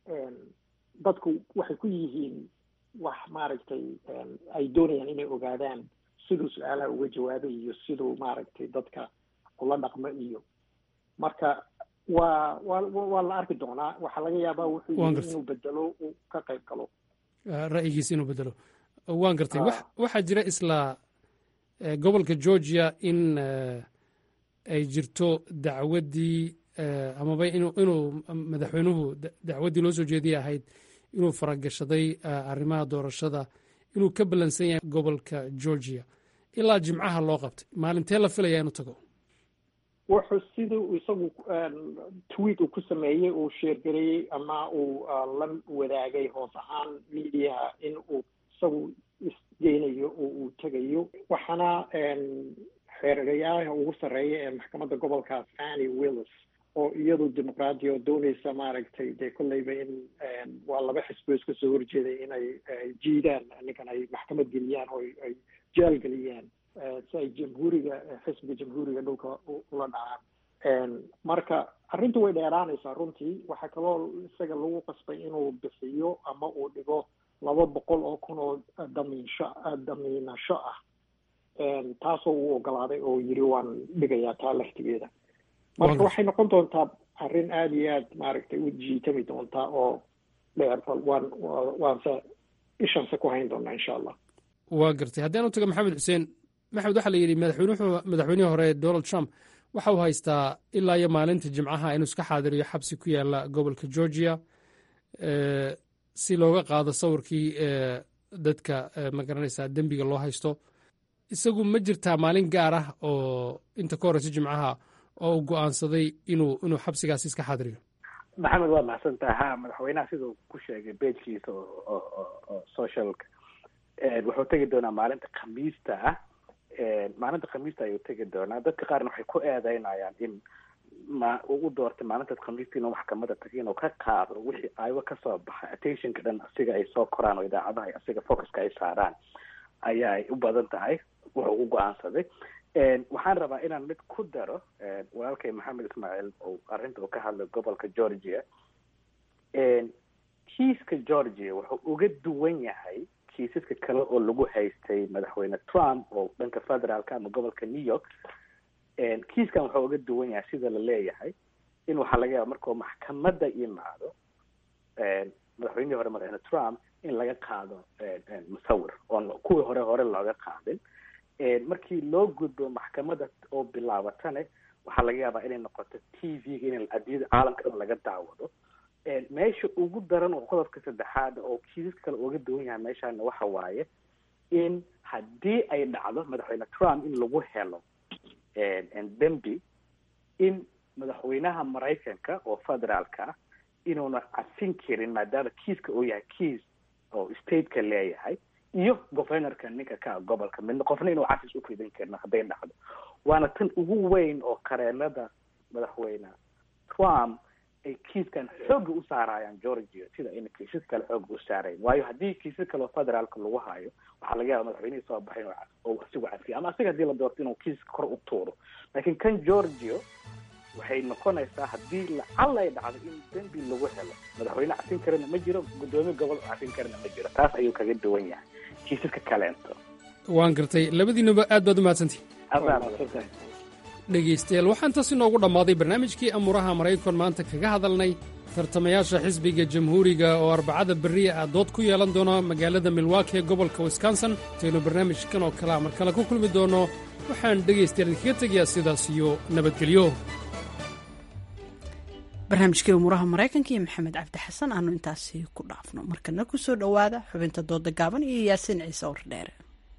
dadku waxay ku yihiin wax maaragtay ay doonayaan inay ogaadaan siduu su-aalaha uga jawaabay iyo siduu maaragtay dadka ula dhaqmo iyo marka waa waa waa la arki doonaa waxaa laga yaabaa wuxuu yii inuu bedelo uu ka qayb galo ra'yigiisa inuu bedelo waan gartay waxaa jira isla gobolka georgia in ay jirto dacwaddii amaba inuu inuu madaxweynuhu dacwaddii loo soo jeediyay ahayd inuu faragashaday arrimaha doorashada inuu ka ballansan yahay gobolka georgia ilaa jimcaha loo qabtay maalintee la filaya inuu tago wuxuu siduu isagu tweet uu ku sameeyey uu sheergareeyey ama uu la wadaagay hoos ahaan mediaha in uu isagu isgeynayo oo uu tegayo waxaana xeergayaha ugu sarreeya ee maxkamadda gobolkaas annie willis oo iyadu dimuqraadi oo dooneysa maaragtay dee kolleyba in waa laba xisbo iska soo horjeeday inay jiidaan ninkan ay maxkamad geliyaan oo ay jaal geliyaan si ay jamhuuriga xisbiga jamhuuriga dhulka ula dhacaan marka arrintu way dheeraanaysaa runtii waxaa kaloo isaga lagu qasbay inuu bixiyo ama uu dhigo laba boqol oo kun oo damiinsho damiinasho ah taasoo uu ogolaaday oo yiri waan dhigayaa taa laftigeeda marka waxay noqon doontaa arrin aada iyo aad maaragtay u jiitami doontaa oo dheer waan waanse ishanse ku hayn doonaa insha allah waa gartay haddii aan u tago maxamed xuseen maxamed waxaa la yidhi madaxweynuhu madaxweynihii hore donald trump waxa uu haystaa ilaa iyo maalinta jimcaha inuu iska xaadiriyo xabsi ku yaala gobolka georgia si looga qaado sawirkii dadka magaranaysaa dembiga loo haysto isagu ma jirtaa maalin gaar ah oo inta ka horeysa jimcaha oo uu go-aansaday inuu inuu xabsigaasi iska xaadiriyo maxamed waa mahadsantaha ha madaxweynaha siduu ku sheegay beejkiisa oo socialka wuxuu tegi doonaa maalinta khamiista ah maalinta khamiista ayuu tegi doonaa dadka qaarna waxay ku eedeynayaan in ma uu doortay maalintaas khamiista inuu maxkamada tago inuu ka qaado wixii aywa kasoo baxay attentionka dhan asiga ay soo koraan oo idaacadaha asiga focuska ay saaraan ayaa u badan tahay wuxuu u go-aansaday waxaan rabaa inaan mid ku daro walaalkay maxamed ismaaciil oo arrinta uu ka hadlay gobolka georgia kiiska georgia wuxuu uga duwan yahay kiisaska kale oo lagu haystay madaxweyne trump oo dhanka federaalka ama gobolka new york kiiskan wuxuu uga duwan yahay sida la leeyahay in waxaa laga yaaba markuu maxkamadda yimaado madaxweynihii hore madaxweyne trump in laga qaado musawir oon kuwii hore hore looga qaadin markii loo gudbo maxkamadda oo bilaabatane waxaa laga yaabaa inay noqoto t v-ga in adiyada caalamka dhan laga daawado meesha ugu daran oo qodobka saddexaad oo kiisaska kale uga duwan yahay meeshaana waxa waaye in haddii ay dhacdo madaxweyne trump in lagu helo dembi in madaxweynaha maraykanka oo federaalka ah inuuna cafin karin maadaama kiiska uu yahay kiis oo stateka leeyahay iyo governorka ninka ka gobolka midna qofna inuu cafis u fidin karin hadday dhacdo waana tan ugu weyn oo qareenada madaxweyne trump ay kiiskan xooga u saarayaan georgia sida ayna kiisas kale xooga u saarayn waayo haddii kiisas kale oo federaalka lagu hayo waxaa laga yaaba madaxweynihii soo baxay oo asigu cafiya ama asiga hadii la doorto inuu kiiska kor u tuuro laakiin kan georgia waxay noqonaysaa haddii lacalla ay dhacdo in dembi lagu helo madaxweyne cafin karana ma jiro guddoomiye gobol cafin karana ma jiro taas ayuu kaga duwan yahay kiisaska kaleento waan gartay labadiinuba aad baad u mahadsantihin adaa dhegaystayaal waxaan taas inoogu dhammaaday barnaamijkii amuuraha maraykan maanta kaga hadalnay tartamayaasha xisbiga jamhuuriga oo arbacada berriya ah dood ku yeelan doona magaalada milwaaki ee gobolka wisconsin intaynu barnaamijkan oo kalea mar kale ku kulmi doonno waxaan dhegaystayaal idinkaga tegayaa sidaas iyo nabadgelyo barnaamijkii umuuraha maraykanka iyo maxamed cabdi xasan aanu intaasi ku dhaafno markana ku soo dhowaada xubinta dooda gaaban iyo yaasiin ciise wardheere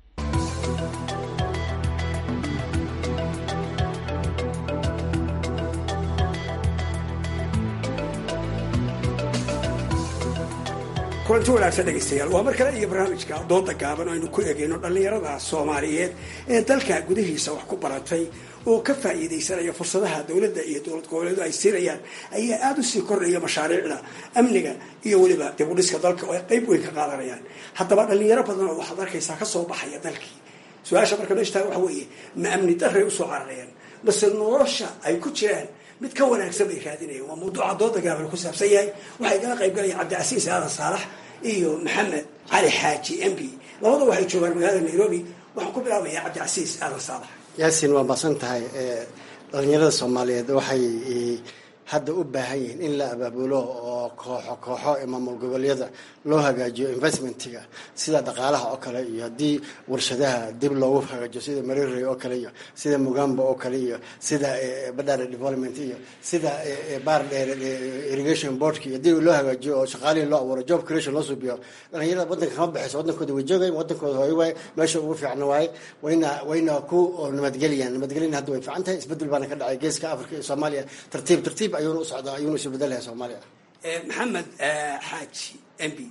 kulanti wanaagsan dhegaystayaal waa mar kale iyo barnaamijka dooda gaaban aynu ku eegayno dhallinyarada soomaaliyeed ee dalka gudihiisa wax ku baratay oo ka faa'iidaysanaya fursadaha dowladda iyo dowlad goboleedu ay siinayaan ayaa aada usii kordhaya mashaariicda amniga iyo weliba dib u dhiska dalka oo ay qayb weyn ka qaadanayaan haddaba dhallinyaro badan oo waxaad arkaysaa kasoo baxaya dalkii su-aasha marka meeshtaa waxa weeye ma amni daray usoo cararayaan base nolosha ay ku jiraan mid ka wanaagsan bay raadinayaan waa mawduuca dooda gaaban ku saabsan yahay waxay kala qayb galayaan cabdicasiis aadan saalax iyo maxamed cali xaaji m b labada waxay joogaan magaalada nairobi waxaan ku bilaabayaa cabdicasiis aadan saalax yaasin waa masan tahay dhalinyarada soomaaliyeed waxay hadda u baahan yihiin in la abaabulo oo kooxo kooxo ee maamul goboleedyada loo hagaajiyo investmentiga sida dhaqaalaha oo kale iyo haddii warshadaha dib loogu hagaajiyo sida mariri oo kale iyo sida mugamba oo kale iyo sida badhare development iyo sida baardheer irrigation boardka iyo dib loo hagaajiyo oo shaqaalihii loo abuuro job creation loo suubiyo dhalinyarada waddanka kama baxayso waddankooda way joogay waddankooda hooy waaye meesha ugu fiicna waaye wayna wayna ku nabadgeliyaan nabadgelyan hadda way fiican tahay isbedel baana ka dhacay geeska africa iyo soomaaliya tartiib tartiib ayuuna u socdaa ayuuna isu bedelayaa soomaaliya maxamed xaaji m b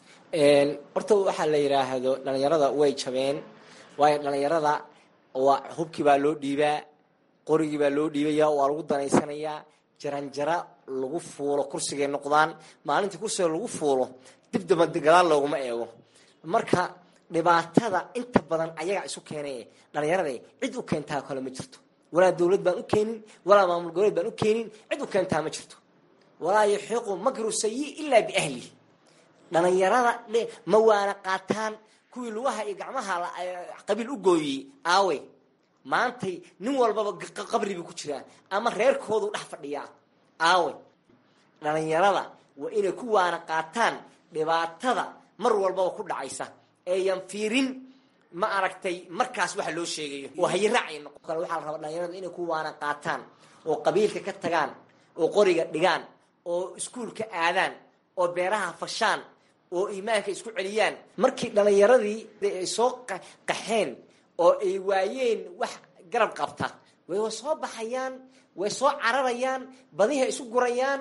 horta waxaa la yidhaahdo dhalinyarada way jabeen waayo dhalinyarada waa hubkii baa loo dhiibaa qorigii baa loo dhiibaya waa lagu danaysanayaa jaranjara lagu fuulo kursigay noqdaan maalintii kursiga lagu fuulo dib daba gadaal looguma eego marka dhibaatada inta badan ayaga isu keenay dhalinyarada cid u keentaa kale ma jirto walaa dowlad baan u keenin walaa maamul goboleed baan u keenin cid u keentaa ma jirto walaa yaxiiqu makru sayi ilaa biahlihi dhalinyarada ma waana qaataan kuwii lugaha iyo gacmaha qabiil u gooyey aawe maantay nin walbaba qabribuu ku jiraa ama reerkoodu dhex fadhiyaa aawe dhalinyarada waa inay ku waana qaataan dhibaatada mar walbaba ku dhacaysa eeyan fiirin ma aragtay markaas waxa loo sheegayo oo hayaraacy noqon kale waxaa la rabaa dhalinyaradu inay ku waana qaataan oo qabiilka ka tagaan oo qoriga dhigaan oo iskuulka aadaan oo beeraha fashaan oo iimaanka isku celiyaan markii dhalinyaradii ay soo qaxeen oo ay waayeen wax garab qabta way soo baxayaan way soo cararayaan badihay isu gurayaan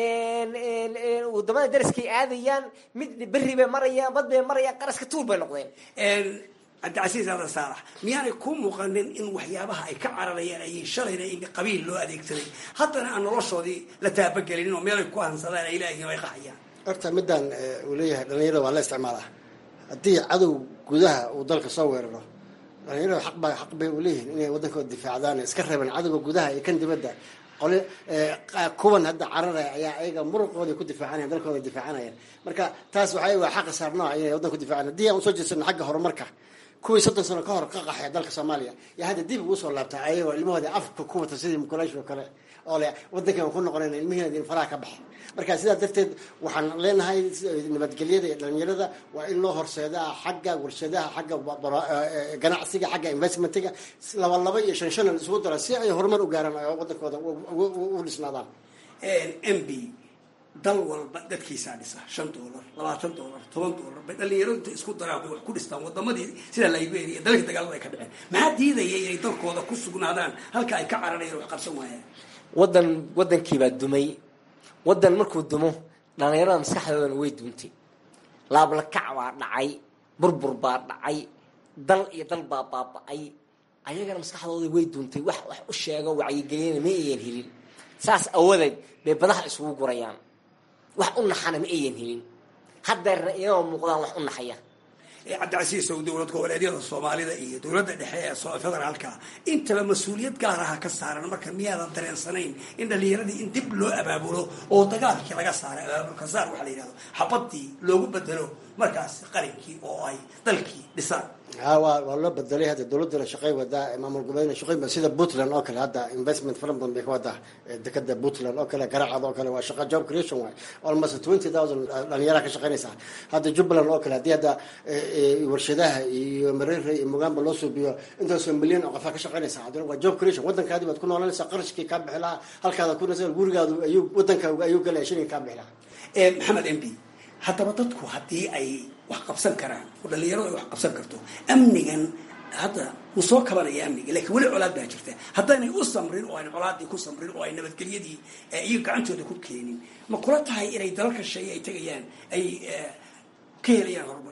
wadamada daraskay aadayaan mid berri bay marayaan bad bay marayaan qaraska tuur bay noqdeen cabdicasiis aadan saalax miyaanay ku muuqanin in waxyaabaha ay ka cararayaan ayay shalayna in qabiil loo adeegsaday haddana aan noloshoodii la taabagelinin oo meelay ku hansadaan ay leeyihiin ay qaxayaan horta midaan uu leeyahay dhalinyarada waa la isticmaalaa haddii cadow gudaha uu dalka soo weeraro dhalinyaradu xaq baa xaq bay u leeyihiin inay waddankooda difaacdaan iska reebeen cadowga gudaha iyo kan dibadda qole kuwan hadda cararaya ayaa ayaga muruqooda ku difaacanaya dalkooda difaacanaya marka taas waxay waa xaqa saarnaa inay waddanka ku difaacan haddii aan usoo jeedsano xagga horumarka kuwii soddon sano ka hor ka qaxay dalka soomaaliya iyo hadda dib ugu soo laabtaa ayagoo ilmahooda afka ku wata sidii mukulaysh oo kale oo le waddankan ku noqonayna ilmihiina faraha ka baxa marka sidaa darteed waxaan leenahay nabadgelyada iyo dhalinyarada waa in loo horseedaa xagga warshadaha xagga ganacsiga xagga investmentiga laba laba iyo shan shan isugu dara si ay horumar u gaaraan oo waddankooda u dhisnaadaan m b dal walba dadkiisaa dhisa shan doolar labaatan doolar toban doolar bay dhalinyaro inta isku daraan bay wax ku dhistaan wadamadii sida liberia dalka dagaalada ay ka dhaceen maxaa diidaya inay dalkooda ku sugnaadaan halka ay ka cararayaan wax qabsan waayaan wadan wadankiibaa dumay wadan markuu dumo dhalinyarada maskaxdoodana way duuntay laablakac baa dhacay burbur baa dhacay dal iyo dal baa baaba-ay ayagana maskaxdooda way duuntay wax wax u sheego wacyigeliyana ma ayan helin saas awadeed bay badaha isugu gurayaan wax u naxana ma ayan helin haddeerna iyagoo muuqdaan wax u naxaya cabdicasiis ow dowlad goboleedyada soomaalida iyo dowladda dhexe ee federaalka intaba mas-uuliyad gaar aha ka saaran marka miyaadan dareensanayn in dhalinyaradii in dib loo abaabulo oo dagaalkii laga saaray abaabulka saar waxaa la yidhahdo xabadii loogu bedelo markaas qarinkii oo ay dalkii dhisaan ha waa waa loo bedelay hadda dowladuna shaqay wadaa maamul goboleedna shaqay sida puntland oo kale hadda investment fara badan bay ka wadaa dekada puntland oo kale garacad oo kale waa shaqa job creation waay almost twenty thousand dhalinyaraha ka shaqaynaysa hadda jubbaland oo kale haddii hadda warshadaha iyo mareere iyo mugamba loo suubiyo intaasoo milyan oo qofaa ka shaqaynaysa haddana waa job creation waddankaadi baad ku noolanaysaa qarashkii kaa bixi lahaa halkaada ku nasa gurigaadu ayuu waddankaaga ayuu galaya shilin kaa bixi lahaa maxamed m b haddaba dadku haddii ay wax qabsan karaan oo dhalinyaradu ay wax qabsan karto amnigan hadda wuu soo kabanaya amniga lakiin weli colaad baa jirta haddaynay u samrin oo ayna colaadii ku samrin oo ay nabadgelyadii iyaga gacantooda ku keenin ma kula tahay inay dalalka shay ay tegayaan ay ka helayaan horumar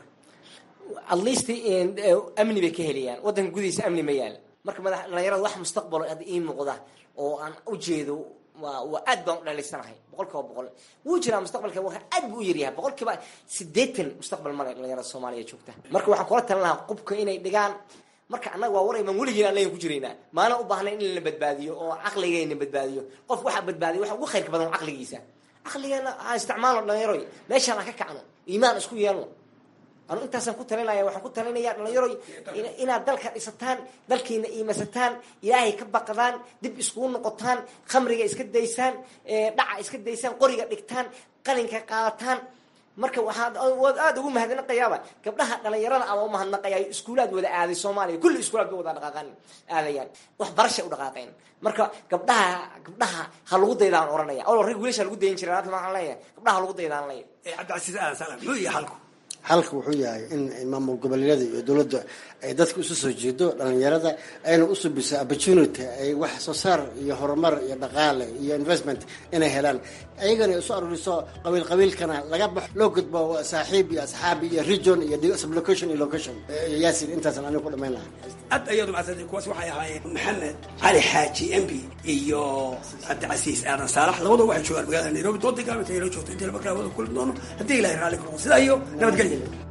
at least amni bay ka helayaan waddanka gudihiisa amni ma yaal marka madax dhalinyarada wax mustaqbalo hadda ii muuqda oo aan ujeedo waa aad baan u dhalaysanahay boqol kiiba boqol wuu jiraa mustaqbalka waa aad buu u yaryahay boqol kiiba sideetan mustaqbal male dhalinyarada soomaaliya joogta marka waxaan kula talin lahaa qubka inay dhigaan marka annaga waa warayman weligiin aan leyan ku jiraynaa maana u baahnayn in la badbaadiyo oo caqligayna badbaadiyo qof waxaa badbaadiya waxa ugu khayrka badan caqligiisa caqligeena aan isticmaalno dhalinyaro meeshaan aan ka kacno iimaan isku yeelno anu intaasaan ku talinaya waxaan ku talinaya dhalinyaro inaad dalka dhisataan dalkiina iimasataan ilaahay ka baqdaan dib iskugu noqotaan khamriga iska daysaan dhaca iska daysaan qoriga dhigtaan qalinka qaadataan marka waxaa waad aada ugu mahadnaqayaaba gabdhaha dhalinyarada ama umahadnaqaya iskuulaad wada aaday soomaaliya kulli iskuulaad bay wada dhaqaaqaan aadayaan wax barashay u dhaqaaqeen marka gabdhaha gabdhaha ha lagu daydaan oranaya oo rag wiilasha lagu dayin jiray maanta waxaan leeyahay gabdhaha ha lagu daydaan leeyahay cabdicasiis aadan salam muxuu yahay halku halka wuxuu yahay in maamul goboleedyada iyo dowladda ay dadka isu soo jeedo dhalinyarada ayna u subiso opportunity ay wax soo saar iyo horumar iyo dhaqaale iyo investment inay helaan ayagana isu aruriso qabiil qabiilkana laga baxo loo gudbo saaxiib iyo asxaabi iyo region iyo sublocation iyo location yaasin intaasan aniga ku dhamayn lahaa aad ayaad umahadsantahay kuwaas waxay ahaayeen maxamed cali xaaji m b iyo cabdicasiis aadan saalax labadoo waxay joogaan magaalada nairobi doonta gaalmata inoo joogto intii laba kala wada kulmi doono haddii ilahay raalli ka noqo sidaa iyo nabadgelya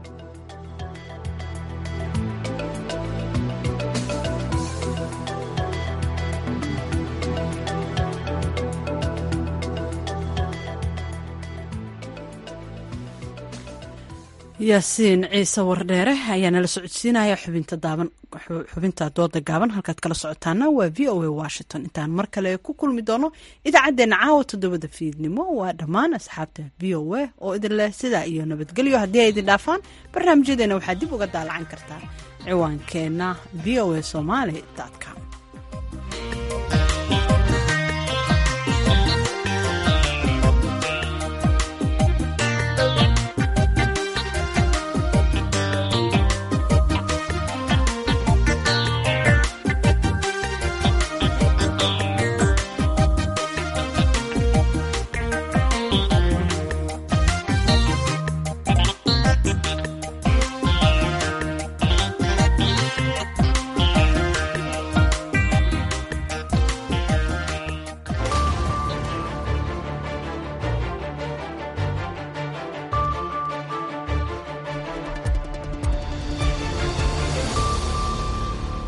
yaasiin ciise wardheere ayaa nala socodsiinaya xubinta daaban xubinta dooda gaaban halkaad kala socotaana waa v o a washington intaan mar kale ku kulmi doono idaacaddeenna caawa toddobada fiidnimo waa dhammaan asxaabta v o a oo idin leh sidaa iyo nabadgelyo haddii ay idin dhaafaan barnaamijyadeena waxaad dib uga daalacan kartaa ciwaankeenna v o a somaali com